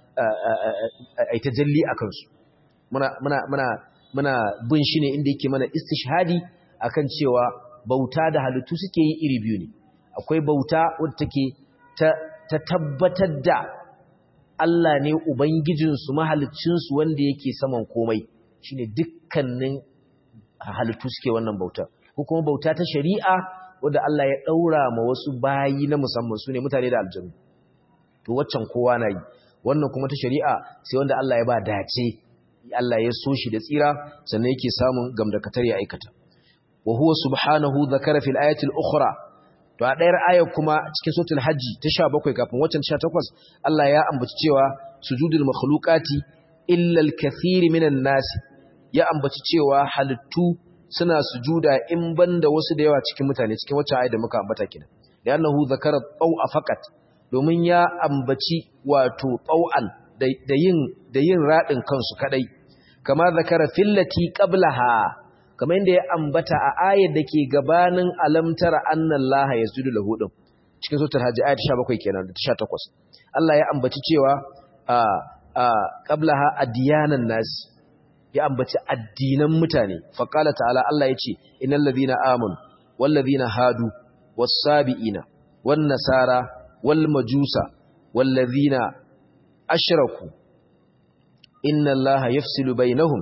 aita jalli akan su muna muna muna muna bin shi ne inda yake mana istishhadi akan cewa bauta da halittu suke yi iri biyu ne akwai bauta wadda take ta, ta tabbatar da Allah ne ubangijinsu mahaliccinsu wanda yake saman komai shine dukkanin halittu suke wannan bauta ko kuma bauta ta shari'a wadda Allah ya daura ma wasu bayi na musamman su ne mutane da aljanu to waccan kowa na yi wannan kuma ta shari'a sai wanda Allah ya ba dace Allah ya so shi da tsira sannan yake samun gamdakatar ya aikata wa huwa subhanahu zakara fil ayati al-ukhra to a ɗayar ayar kuma cikin suratul hajji ta 17 kafin waccan 18 Allah ya ambaci cewa sujudul makhluqati illa al-kathir minan nas ya ambaci cewa halittu suna sujuda in banda wasu da yawa cikin mutane cikin wacce ayat da muka ambata kina da annahu zakara taw'a faqat domin ya ambaci wato taw'an da yin da yin radin kansu kadai kama zakara fillati qablaha kamar inda ya ambata a ayat da ke gabanin alamtara annallaha yasjudu lahu din cikin suratul hajj ayat 17 kenan da 18 Allah ya ambaci cewa a a qablaha adiyanan nas ya ambaci addinan mutane faqala ta'ala Allah yace innal ladina amanu wal ladina hadu was sabiina wan nasara wal majusa wal ladina ashraku inna allaha yafsilu bainahum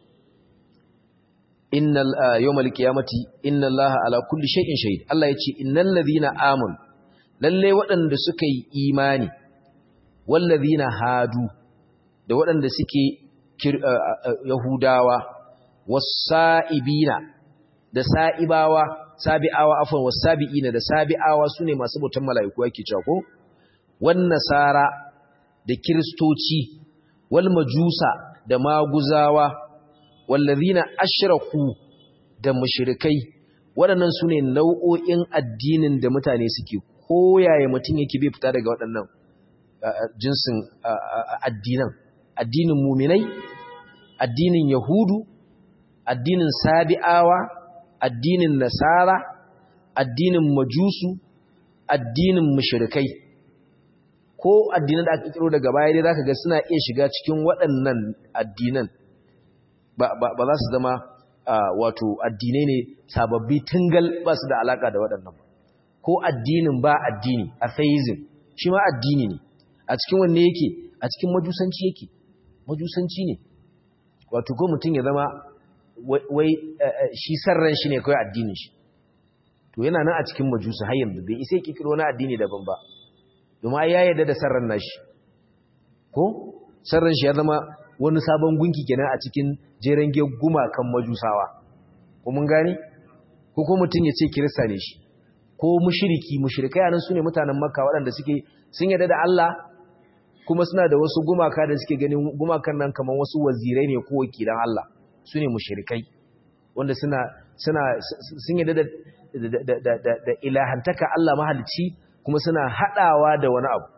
innal yawmal qiyamati inna allaha ala kulli shay'in shahid Allah yace innal ladina amanu lalle waɗanda suka yi imani wal ladina hadu da waɗanda suke yahudawa wasa'ibina da sa'ibawa sabi'awa afwan wasabi'ina da sabi'awa sune masu bautan mala'iku yake cewa ko wan nasara da kristoci wal majusa da maguzawa wallazina ashraku da mushrikai waɗannan sune nau'o'in addinin da mutane suke koyaye mutum yake bai fita daga waɗannan jinsin addinan addinin muminai addinin yahudu addinin sabi'awa addinin nasara addinin majusu addinin mushrikai ko addinan da aka kiro daga baya dai zaka ga suna iya shiga cikin waɗannan addinan ba ba za su zama wato addinai ne sababbi tungal ba su da alaka da waɗannan ko addinin ba addini atheism shi ma addini ne a cikin wanne yake a cikin majusanci yake majusanci ne wato ko mutum ya zama wai shi sarran shi ne kawai addinin shi to yana nan a cikin majusa har yanzu bai isa kikiro wani addini daban ba domin ya yarda da sarran nashi ko sarran shi ya zama wani sabon gunki kenan a cikin jeren gumakan majusawa ko mun gani ko ko mutum ya ce kirista ne shi ko mushriki mushrikai anan sune mutanen makka waɗanda suke sun yarda da Allah kuma suna da wasu gumaka da suke ganin gumakan nan kamar wasu wazirai ne ko wakilan Allah su ne mushirikai wanda suna suna sun yadda da da da da ilahantaka Allah mahalicci kuma suna hadawa da wani abu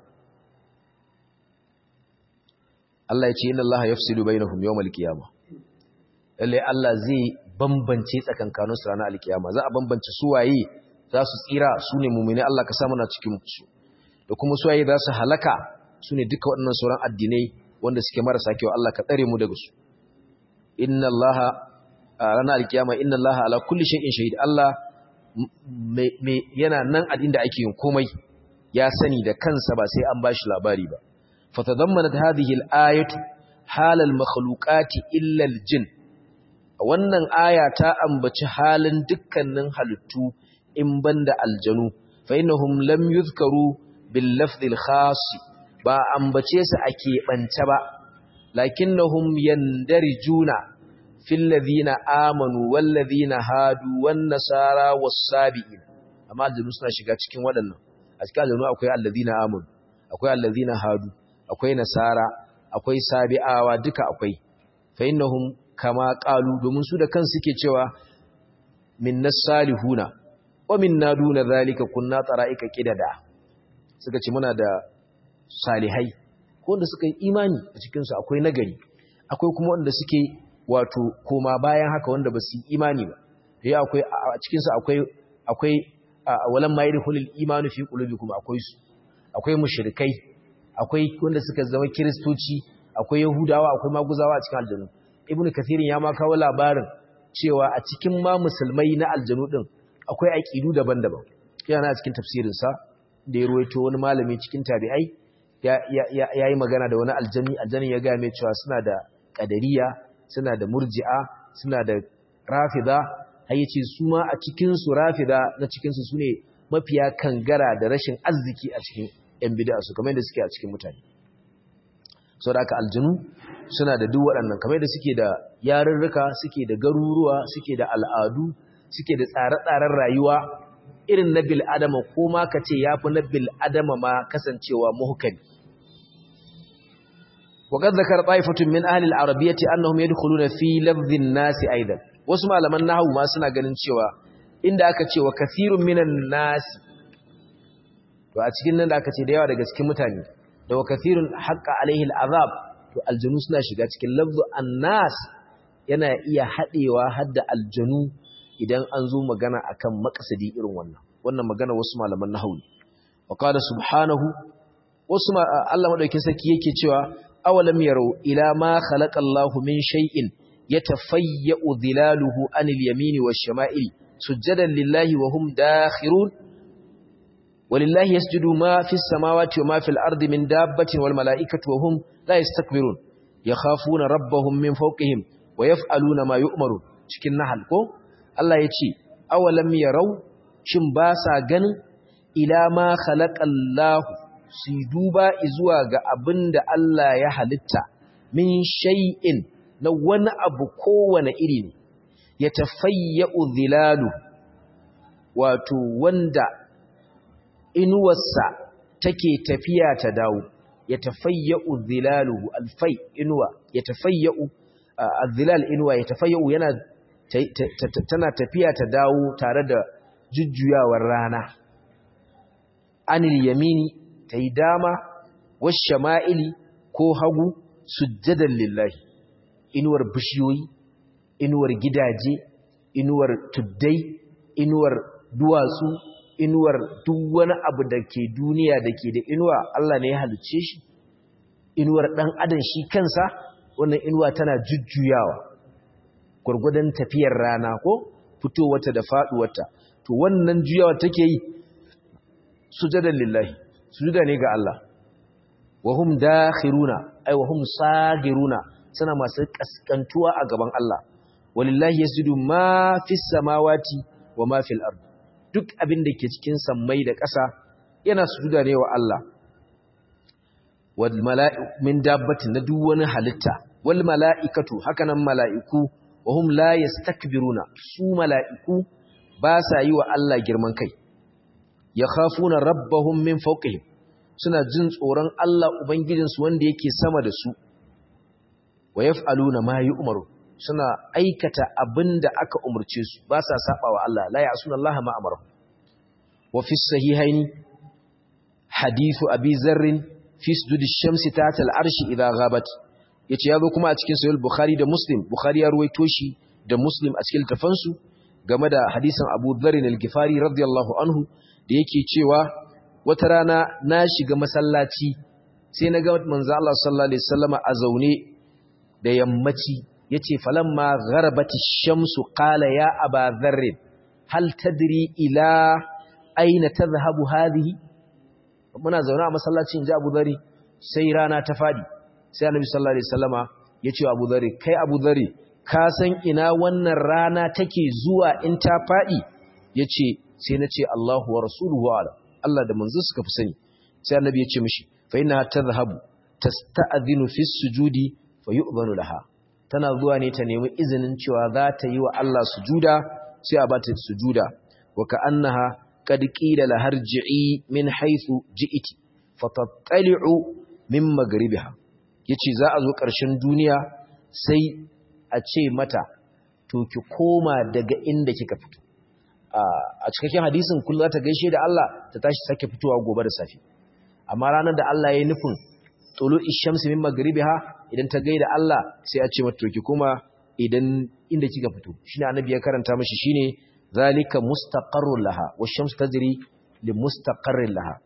Allah ya ce inna Allah yafsilu bainahum yawmal qiyamah lalle Allah zai bambance tsakankanin su ranar alkiyama za a bambance su waye za su tsira su ne mu'mini Allah ka sa muna cikin su da kuma su waye za su halaka su ne duka waɗannan sauran addinai wanda suke marasa kyau Allah ka tsare mu daga su inna allaha ranar alkiyama inna allaha ala kulli shay'in shahid Allah me yana nan a inda ake yin komai ya sani da kansa ba sai an bashi labari ba fatadammanat hadhihi al-ayatu halal makhluqati illa al-jin wannan aya ta ambaci halin dukkanin halittu in banda aljanu fa innahum lam yuzkaru bil lafdh al-khas ba ambace su a keɓance ba lakinnahum yandarijuna fil ladina amanu wal ladina hadu wan nasara was sabiin amma aljanu suna shiga cikin waɗannan a cikin aljanu akwai alladina amanu akwai alladina hadu akwai nasara akwai sabi'awa duka akwai fa innahum kama qalu domin su da kansu suke cewa minnas salihuna wa minna duna zalika kunna tara'ika qidada suka ce muna da salihai ko wanda suka yi imani a cikinsu akwai nagari akwai kuma wanda suke wato koma bayan haka wanda ba su yi imani ba ya akwai a cikinsu akwai akwai walan ma yadkhulul imanu fi qulubikum akwai su akwai mushrikai akwai wanda suka zama kristoci akwai yahudawa akwai maguzawa a cikin aljanu ibnu kathirin ya ma kawo labarin cewa a cikin ma musulmai na aljanu din akwai aqidu daban-daban yana cikin tafsirin sa da ya ruwaito wani malami cikin tabi'ai ya yi magana da wani aljani aljanin ya gaya mai cewa suna da ƙadariya suna da murji'a suna da rafida har yace su ma a cikinsu rafida na cikinsu su ne mafiya kangara da rashin arziki a cikin ‘yan bida su kamar yadda suke a cikin mutane sau da aka aljanu suna da duk waɗannan kamar yadda suke da yarurruka suke da garuruwa suke da al'adu suke da tsare-tsaren rayuwa irin na bil adama ko ma ka ce ya fi na bil adama ma kasancewa muhukami وقد ذكر طائفة من أهل العربية أنهم يدخلون في لفظ الناس أيضا wasu malaman nahwu ma suna ganin cewa inda aka ce wa kathirun minan nas to a cikin nan da aka ce da yawa daga cikin mutane da wa kathirun haqqa alaihi al'azab to aljanu suna shiga cikin lafzu annas yana iya hadewa hadda aljanu idan an zo magana akan maqsadi irin wannan wannan magana wasu malaman nahwu wa qala subhanahu wasu Allah madaukakin sarki yake cewa awalam yarau ila ma khalaqa Allahu min shay'in yatafayyu dhilaluhu anil yamini wash shama'ili sujadan lillahi wa hum dakhirun walillahi yasjudu ma fis samawati wa ma fil ardi min dabbatin wal mala'ikatu wa hum la yastakbirun yakhafuna rabbahum min fawqihim wa yaf'aluna ma yu'marun cikin nahal ko Allah yace awalam yarau shin ba sa ganin ila ma khalaqa Allahu su duba zuwa ga abin da Allah ya halitta min shay'in na wani abu kowane iri ne ya tafayya'u zilalu wato wanda inuwarsa take tafiya ta dawo ya tafayya'u zilaluhu alfai inuwa ya tafayya'u azilal inuwa ya tafayya'u yana tana tafiya ta dawo tare da jujjuyawar rana anil yamini ta yi dama washe ma'ili ko hagu sujjadan lillahi inuwar bishiyoyi inuwar gidaje inuwar tuddai inuwar duwatsu inuwar duk wani abu da ke duniya da ke da inuwa Allah ne ya halicce shi inuwar ɗan adam shi kansa wannan inuwa tana jujjuyawa gwargwadon tafiyar rana ko fitowarta da faɗuwarta to wannan juyawa take yi sujadan lillahi sujuda ne ga Allah wa hum dakhiruna ay wa hum sagiruna suna masu kaskantuwa a gaban Allah walillahi yasjudu ma fis samawati wa ma fil ard duk abin da ke cikin sammai da ƙasa yana sujuda ne wa Allah wal mala'iku min dabbatin na duk wani halitta wal mala'ikatu hakanan mala'iku wa hum la yastakbiruna su mala'iku ba sa yi wa Allah girman kai yakhafuna rabbahum min fawqihim suna jin tsoron Allah ubangijinsu wanda yake sama da su wa yaf'aluna ma yu'maru suna aikata abinda aka umurce su ba sa saba wa Allah la ya'suna Allah ma amara wa fi sahihaini hadithu abi zarr fi sujudi shamsi ta'ta al-arshi idha ghabat yace yazo kuma a cikin sahih bukhari da muslim bukhari ya ruwaito shi da muslim a cikin tafansu game da hadisin abu dharr al-ghifari radiyallahu anhu da yake cewa wata rana na shiga masallaci sai na ga manzo Allah sallallahu alaihi wasallama a zaune da yammaci yace falamma gharabati shamsu qala ya aba dharr hal tadri ila aina tadhhabu hadhihi muna zaune a masallacin ji Abu Dharr sai rana ta fadi sai Annabi sallallahu alaihi wasallama yace Abu Dharr kai Abu Dharr ka san ina wannan rana take zuwa in ta fadi yace sai nace Allahu wa rasuluhu ala Allah da manzo suka fi sani sai Annabi ya ce mishi fa inna tadhhabu tasta'dhinu fi sujudi fa yu'dhanu laha tana zuwa ne ta nemi izinin cewa za ta yi wa Allah sujuda sai a bata sujuda wa ka'annaha qad qila la harji'i min haythu ji'ti fatattali'u min maghribiha yace za a zo ƙarshen duniya sai a ce mata to ki koma daga inda kika fito a cikakken hadisin kullu za ta gaishe da Allah ta tashi sake fitowa gobe da safi amma ranar da Allah ya yi nufin tulu ishamsi min magribiha idan ta gaida Allah sai a ce mata to ki koma idan inda kika fito shine annabi ya karanta mishi shine zalika mustaqarrun laha wash-shamsu tajri li mustaqarrin laha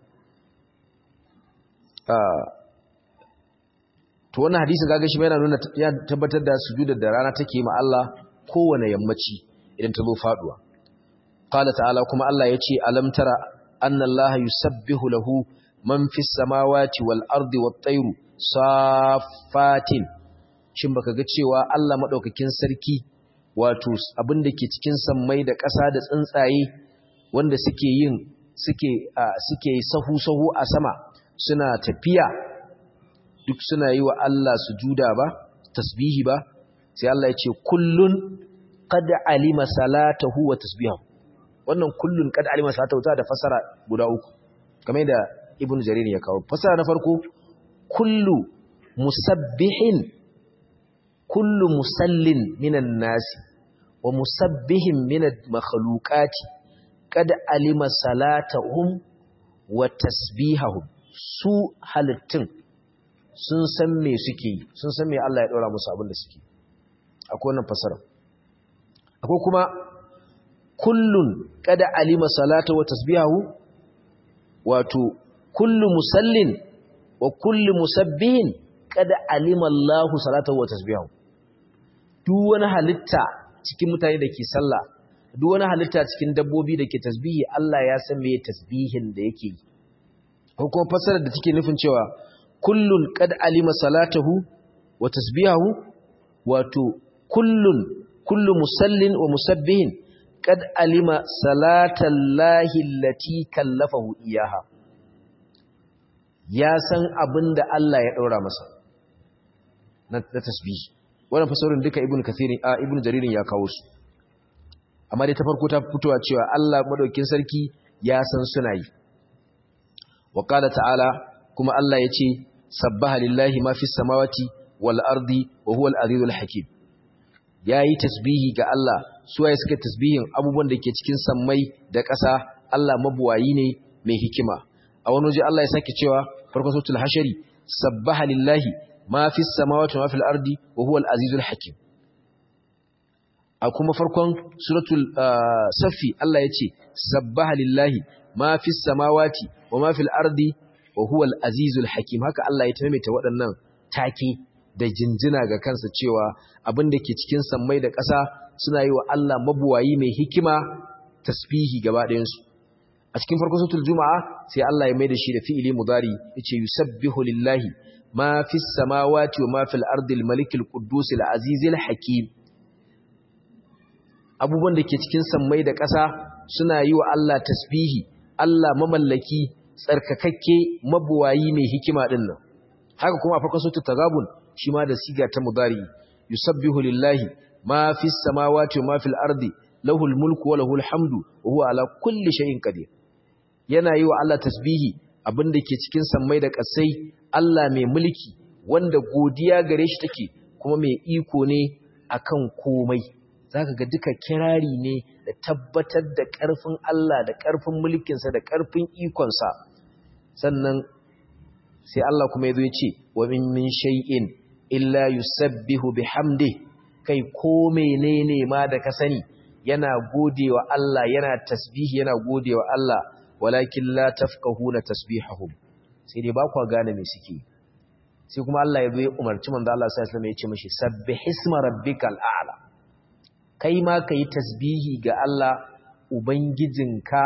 to wannan hadisin kaga shi yana nuna ya tabbatar da sujudar da rana take ma Allah kowane yammaci idan ta zo faduwa qala ta'ala kuma Allah yace alam tara anna Allah yusabbihu lahu man fis samawati wal ardi wat tayru safatin shin baka ga cewa Allah madaukakin sarki wato abin da ke cikin sammai da ƙasa da tsuntsaye wanda suke yin suke suke sahu sahu a sama suna tafiya duk suna yi wa Allah sujuda ba tasbihi ba sai Allah ya ce kullun qad alima salatahu wa tasbihahu wannan kullun qad alima salatahu ta da fasara guda uku kamar da ibnu jarir ya kawo fasara na farko kullu musabbihin kullu musallin minan nasi wa musabbihin min al-makhluqati qad alima salatahum wa tasbihahum su halittun sun san me suke yi sun san me Allah ya ɗora musu abin da suke akwai wannan fasara akwai kuma kullun kada alima salata wa tasbihahu wato kullu musallin wa kullu musabbihin kada alima Allahu salata wa tasbihahu duk wani halitta cikin mutane da ke sallah duk wani halitta cikin dabbobi da ke tasbihi Allah ya san me tasbihin da yake yi ko kuma fasarar da take nufin cewa kullun qad alima salatahu wa tasbihahu wato kullun kullu musallin wa musabbihin qad alima salatallahi allati kallafahu iyaha ya san abinda Allah ya daura masa na tasbihi wannan fasarin duka ibnu kathir a ibnu jaririn ya kawo su amma dai ta farko ta fitowa cewa Allah madaukin sarki ya san suna yi wa qala ta'ala kuma Allah yace sabbaha lillahi ma fis samawati wal ardi wa huwal azizul hakim yayi tasbihi ga Allah su waye suka tasbihin abubuwan da ke cikin sammai da ƙasa Allah mabuwayi ne mai hikima a wani waje Allah ya sake cewa farkon suratul hashari sabbaha lillahi ma fis samawati wa ma fil ardi wa huwal azizul hakim a kuma farkon suratul safi Allah ya ce sabbaha lillahi ma fis samawati wa ma fil ardi wa huwal azizul hakim haka Allah ya taimaita waɗannan take da jinjina ga kansa cewa abin da ke cikin sammai da ƙasa suna yi wa Allah mabuwayi mai hikima tasbihi gaba ɗayansu a cikin farkon suratul juma'a sai Allah ya maida shi da fi'ili mudari yace yusabbihu lillahi ma fis samawati wa ma fil ardi al malikil quddus al azizil hakim abubuwan da ke cikin sammai da ƙasa suna yi wa Allah tasbihi Allah mamallaki tsarkakakke mabuwayi mai hikima din nan haka kuma a farkon suratul tagabun shi ma da siga ta mudari yusabbihu lillahi ma fis samawati wa ma fil ardi lahul mulku wa lahul hamdu wa huwa ala kulli shay'in qadir yana yi wa Allah tasbihi abinda ke cikin sammai da ƙasai Allah mai mulki wanda godiya gare shi take kuma mai iko ne akan komai zaka ga duka kirari ne da tabbatar da ƙarfin Allah da ƙarfin mulkinsa da ƙarfin ikonsa sannan sai Allah kuma ya zo ya ce wa min min shay'in illa yusabbihu bihamdi kai ko menene ma da ka sani yana godewa Allah yana tasbihi yana godewa Allah walakin la tafqahuna tasbihahum sai dai ba ku gane me suke sai kuma Allah ya zo ya umarci manzo Allah sallallahu alaihi wasallam ya ce mishi sabbihisma rabbikal a'la kai ma kai tasbihi ga Allah ubangijinka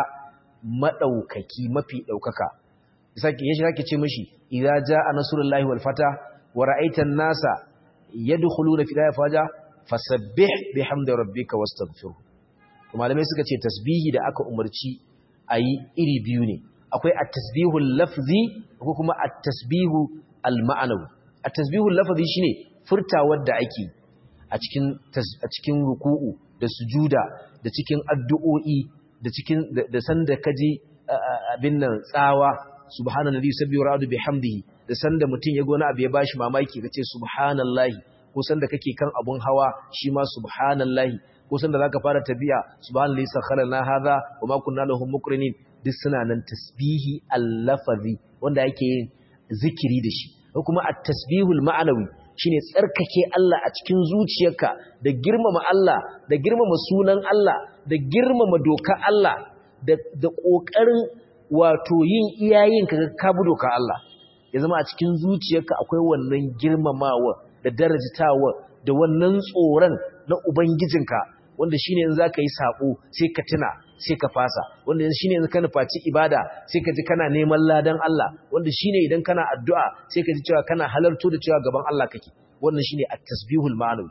madaukaki mafi daukaka sake yashi zaki ce mishi idza jaa nasrullahi wal fata wa ra'aitan nasa yadkhuluna fi faja fasabbih bihamdi rabbika wastaghfirhu malamai suka ce tasbihi da aka umarci ayi iri biyu ne akwai at-tasbihul lafzi ko kuma at-tasbihu al-ma'nawi at-tasbihul lafzi shine furtawar da ake a cikin a cikin ruku'u da sujuda da cikin addu'o'i da cikin da sanda kaji abin nan tsawa subhanallahi yusabbihu ra'du bihamdihi da sanda mutun ya gona abu ya bashi mamaki kace subhanallahi ko sanda kake kan abun hawa shi ma subhanallahi ko sanda zaka fara tabiya subhanallahi sakharana hadha wa ma kunna lahum muqrinin duk suna nan tasbihi al-lafazi wanda yake yin zikiri da shi ko kuma at-tasbihul ma'anawi shine tsarkake Allah a cikin zuciyarka da girmama Allah da girmama sunan Allah da girmama doka Allah da da kokarin wato yin iyayen ka ka bi doka Allah ya zama a cikin zuciyarka akwai wannan girmamawa da darajatawa da wannan tsoron na ubangijinka wanda shine in zaka yi sabo sai ka tuna sai ka fasa wanda shine in ka nufaci ibada sai ka ji kana neman ladan Allah wanda shine idan kana addu'a sai ka ji cewa kana halarto da cewa gaban Allah kake wannan shine at-tasbihul ma'nawi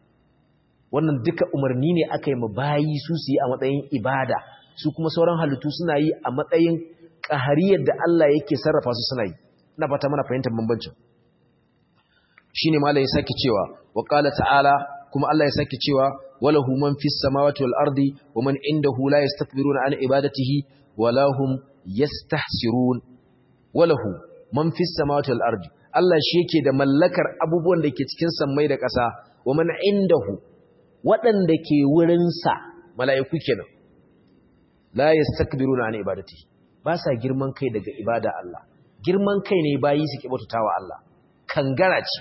wannan duka umarni ne aka yi bayi su su yi a matsayin ibada su kuma sauran halittu suna yi a matsayin ƙahariyar da Allah yake sarrafa su suna yi ina fata mana fahimtar bambancin shine malai ya sake cewa wa qala ta'ala kuma Allah ya sake cewa walahu man fis samawati wal ardi wa man indahu la yastakbiruna an ibadatihi wala hum yastahsirun walahu man fis samawati wal ardi Allah shi yake da mallakar abubuwan da ke cikin sammai da ƙasa wa man indahu waɗanda ke wurinsa mala'iku kenan la yastakbiruna an ibadati ba sa girman kai daga ibada Allah girman kai ne bayi su ki bautatawa Allah kangara ce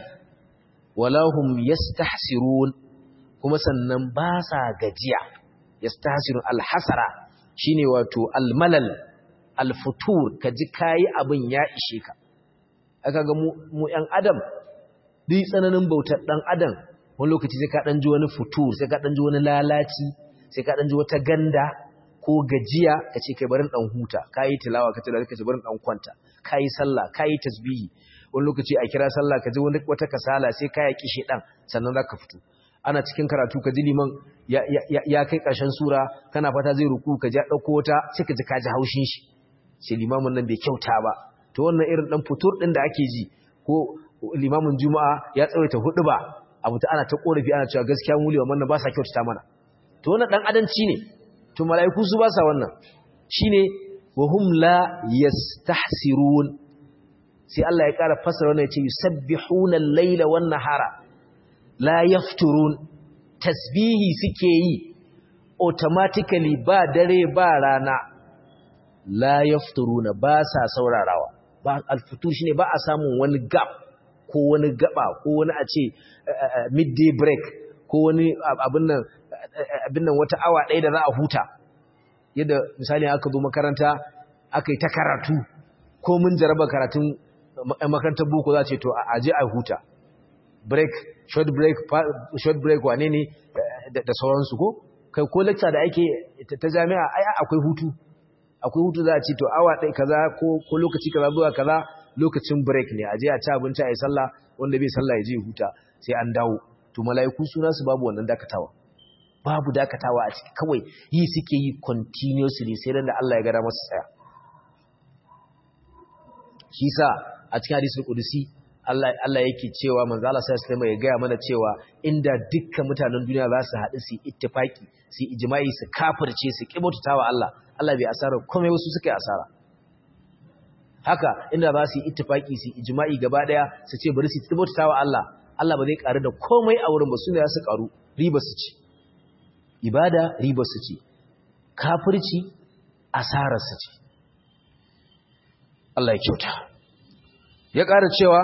walahum yastahsirun kuma sannan ba sa gajiya yastahsirun alhasara shine wato almalal alfutur kaji kai abin ya ishe ka aka ga mu mu yan adam duk tsananin bautar dan adam wani lokaci sai ka dan ji wani futur sai ka dan ji wani lalaci sai ka dan ji wata ganda ko gajiya kace kai barin dan huta kai tilawa kace da kace barin dan kwanta kai sallah kai tasbihi wani lokaci a kira sallah kaje wani wata kasala sai ka yaki shedan sannan zaka fito ana cikin karatu ka ji liman ya kai ƙarshen sura kana fata zai ruku ka ji ɗauko wata sai ka ji ka ji haushin shi sai limamin nan bai kyauta ba to wannan irin ɗan fitur ɗin da ake ji ko limamin juma'a ya tsawaita hudu ba abu ta ana ta ƙorafi ana cewa gaskiya mu limaman nan ba sa kyautata mana to wannan ɗan adanci ne to mala'iku su ba sa wannan shine wa hum la yastahsirun sai Allah ya ƙara fasara wannan ya ce yusabbihuna al-laila wan nahara la yafturun tasbihi suke yi automatically ba dare ba rana la yafturuna ba sa saurarawa ba alfutu shine ba a samun wani gap ko wani gaba ko wani a ce midday break ko wani abin nan abin nan wata awa ɗaya da za a huta yadda misali aka zo makaranta aka yi ta karatu ko mun jaraba karatun makarantar boko za ce to a je a huta break short break short break wane ne da sauransu ko kai ko lecture da ake ta jami'a ai akwai hutu akwai hutu za a ce to awa ɗaya kaza ko ko lokaci kaza zuwa kaza lokacin break ne a je a ci abinci a yi sallah wanda bai sallah ya je huta sai an dawo to mala'iku suna su babu wannan dakatawa babu dakatawa a ciki kawai yi suke yi continuously sai da Allah ya gada masu tsaya shi sa a cikin hadisul qudusi Allah Allah yake cewa manzo Allah sallallahu alaihi ya gaya mana cewa inda dukkan mutanen duniya za su haɗu su ittifaki su ijma'i su kafirce su kibotatawa Allah Allah bai asara komai wasu suka yi asara haka inda za su yi ittifaki su ijma'i gaba daya su ce bari su kibotatawa Allah Allah ba zai karu da komai a wurin ba su ne za su karu riba su ci ibada riba su ci kafirci asarar su ci Allah ya kyauta ya ƙara cewa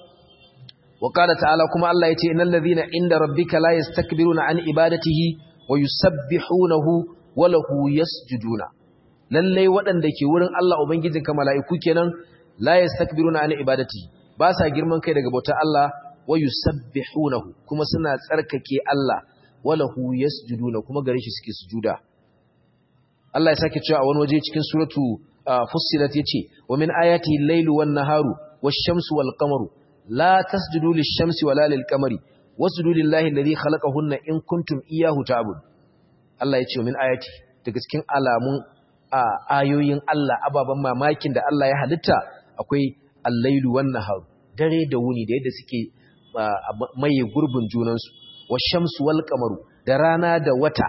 wa qala ta'ala kuma Allah yace innal ladhina inda rabbika la yastakbiruna an ibadatihi wa yusabbihunahu wa lahu yasjuduna lalle waɗanda ke wurin Allah ubangijinka mala'iku kenan la yastakbiruna an ibadatihi ba sa girman kai daga bautar Allah wa yusabbihunahu kuma suna tsarkake Allah wa lahu yasjuduna kuma gare shi suke sujuda Allah ya sake cewa a wani waje cikin suratu fussilat yace wa min ayati al-lailu wan-naharu wash-shamsu wal-qamaru la tasjudu lish-shamsi wala lil-qamari wasjudu lillahi alladhi khalaqahunna in kuntum iyyahu ta'budun Allah yace wa min ayati daga cikin alamun ayoyin Allah ababan mamakin da Allah ya halitta akwai al-lailu wan-naharu dare da wuni da yadda suke maye gurbin junansu wash-shamsu wal-qamaru da rana da wata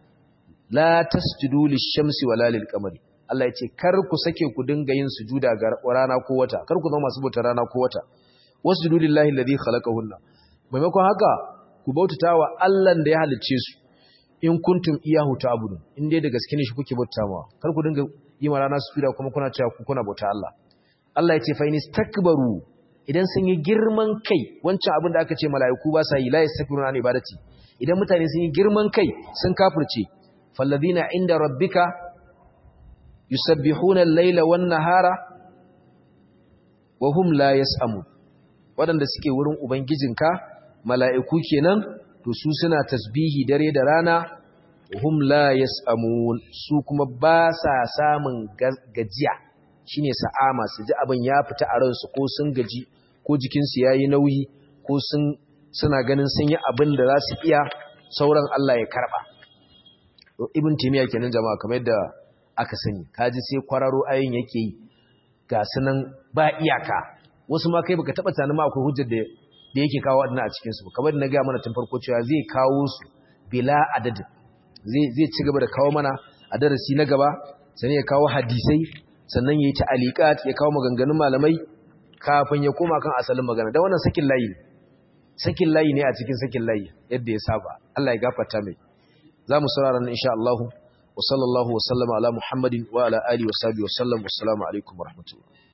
la tasjudu lish-shamsi wala lil-qamari Allah ya ce kar ku sake ku dinga yin sujuda ga rana ko wata kar ku zama masu bauta rana ko wata wasjudu lillahi alladhi khalaqahunna maimakon haka ku bautata wa Allah da ya halicce su in kuntum iyahu ta'budun in dai da gaske ne shi kuke bautawa kar ku dinga yi ma rana sujuda kuma kuna cewa ku kuna bauta Allah Allah ya ce fa inistakbaru idan sun yi girman kai wancan abin da aka ce mala'iku ba sa yi la yastakbiruna an ibadati idan mutane sun yi girman kai sun kafirce falladhina inda rabbika yusabbihuna al-laila wan-nahara wa hum la yas'amun wadanda suke wurin ubangijinka mala'iku kenan to su suna tasbihi dare da rana hum la yas'amun su kuma ba sa samun gajiya shine sa'ama su ji abin ya fita a ransu ko sun gaji ko jikinsu yayi nauyi ko sun suna ganin sun yi abin da za su iya sauran Allah ya karba ibn timiya kenan jama'a kamar yadda aka sani kaji sai kwararo ayin yake yi ga sunan ba iyaka wasu ma kai baka taba tunanin ma akwai hujjar da da yake kawo wadannan a cikin su kamar na ga mana tun farko cewa zai kawo su bila adadin zai zai ci gaba da kawo mana a darasi na gaba sannan ya kawo hadisai sannan yayi ta'aliqat ya kawo maganganun malamai kafin ya koma kan asalin magana dan wannan sakin layi sakin layi ne a cikin sakin layi yadda ya saba Allah ya gafarta mai za mu saurara nan insha Allah wa sallallahu wa sallama ala Muhammadin wa ala alihi wa sahbihi wa sallam wassalamu alaikum wa rahmatullahi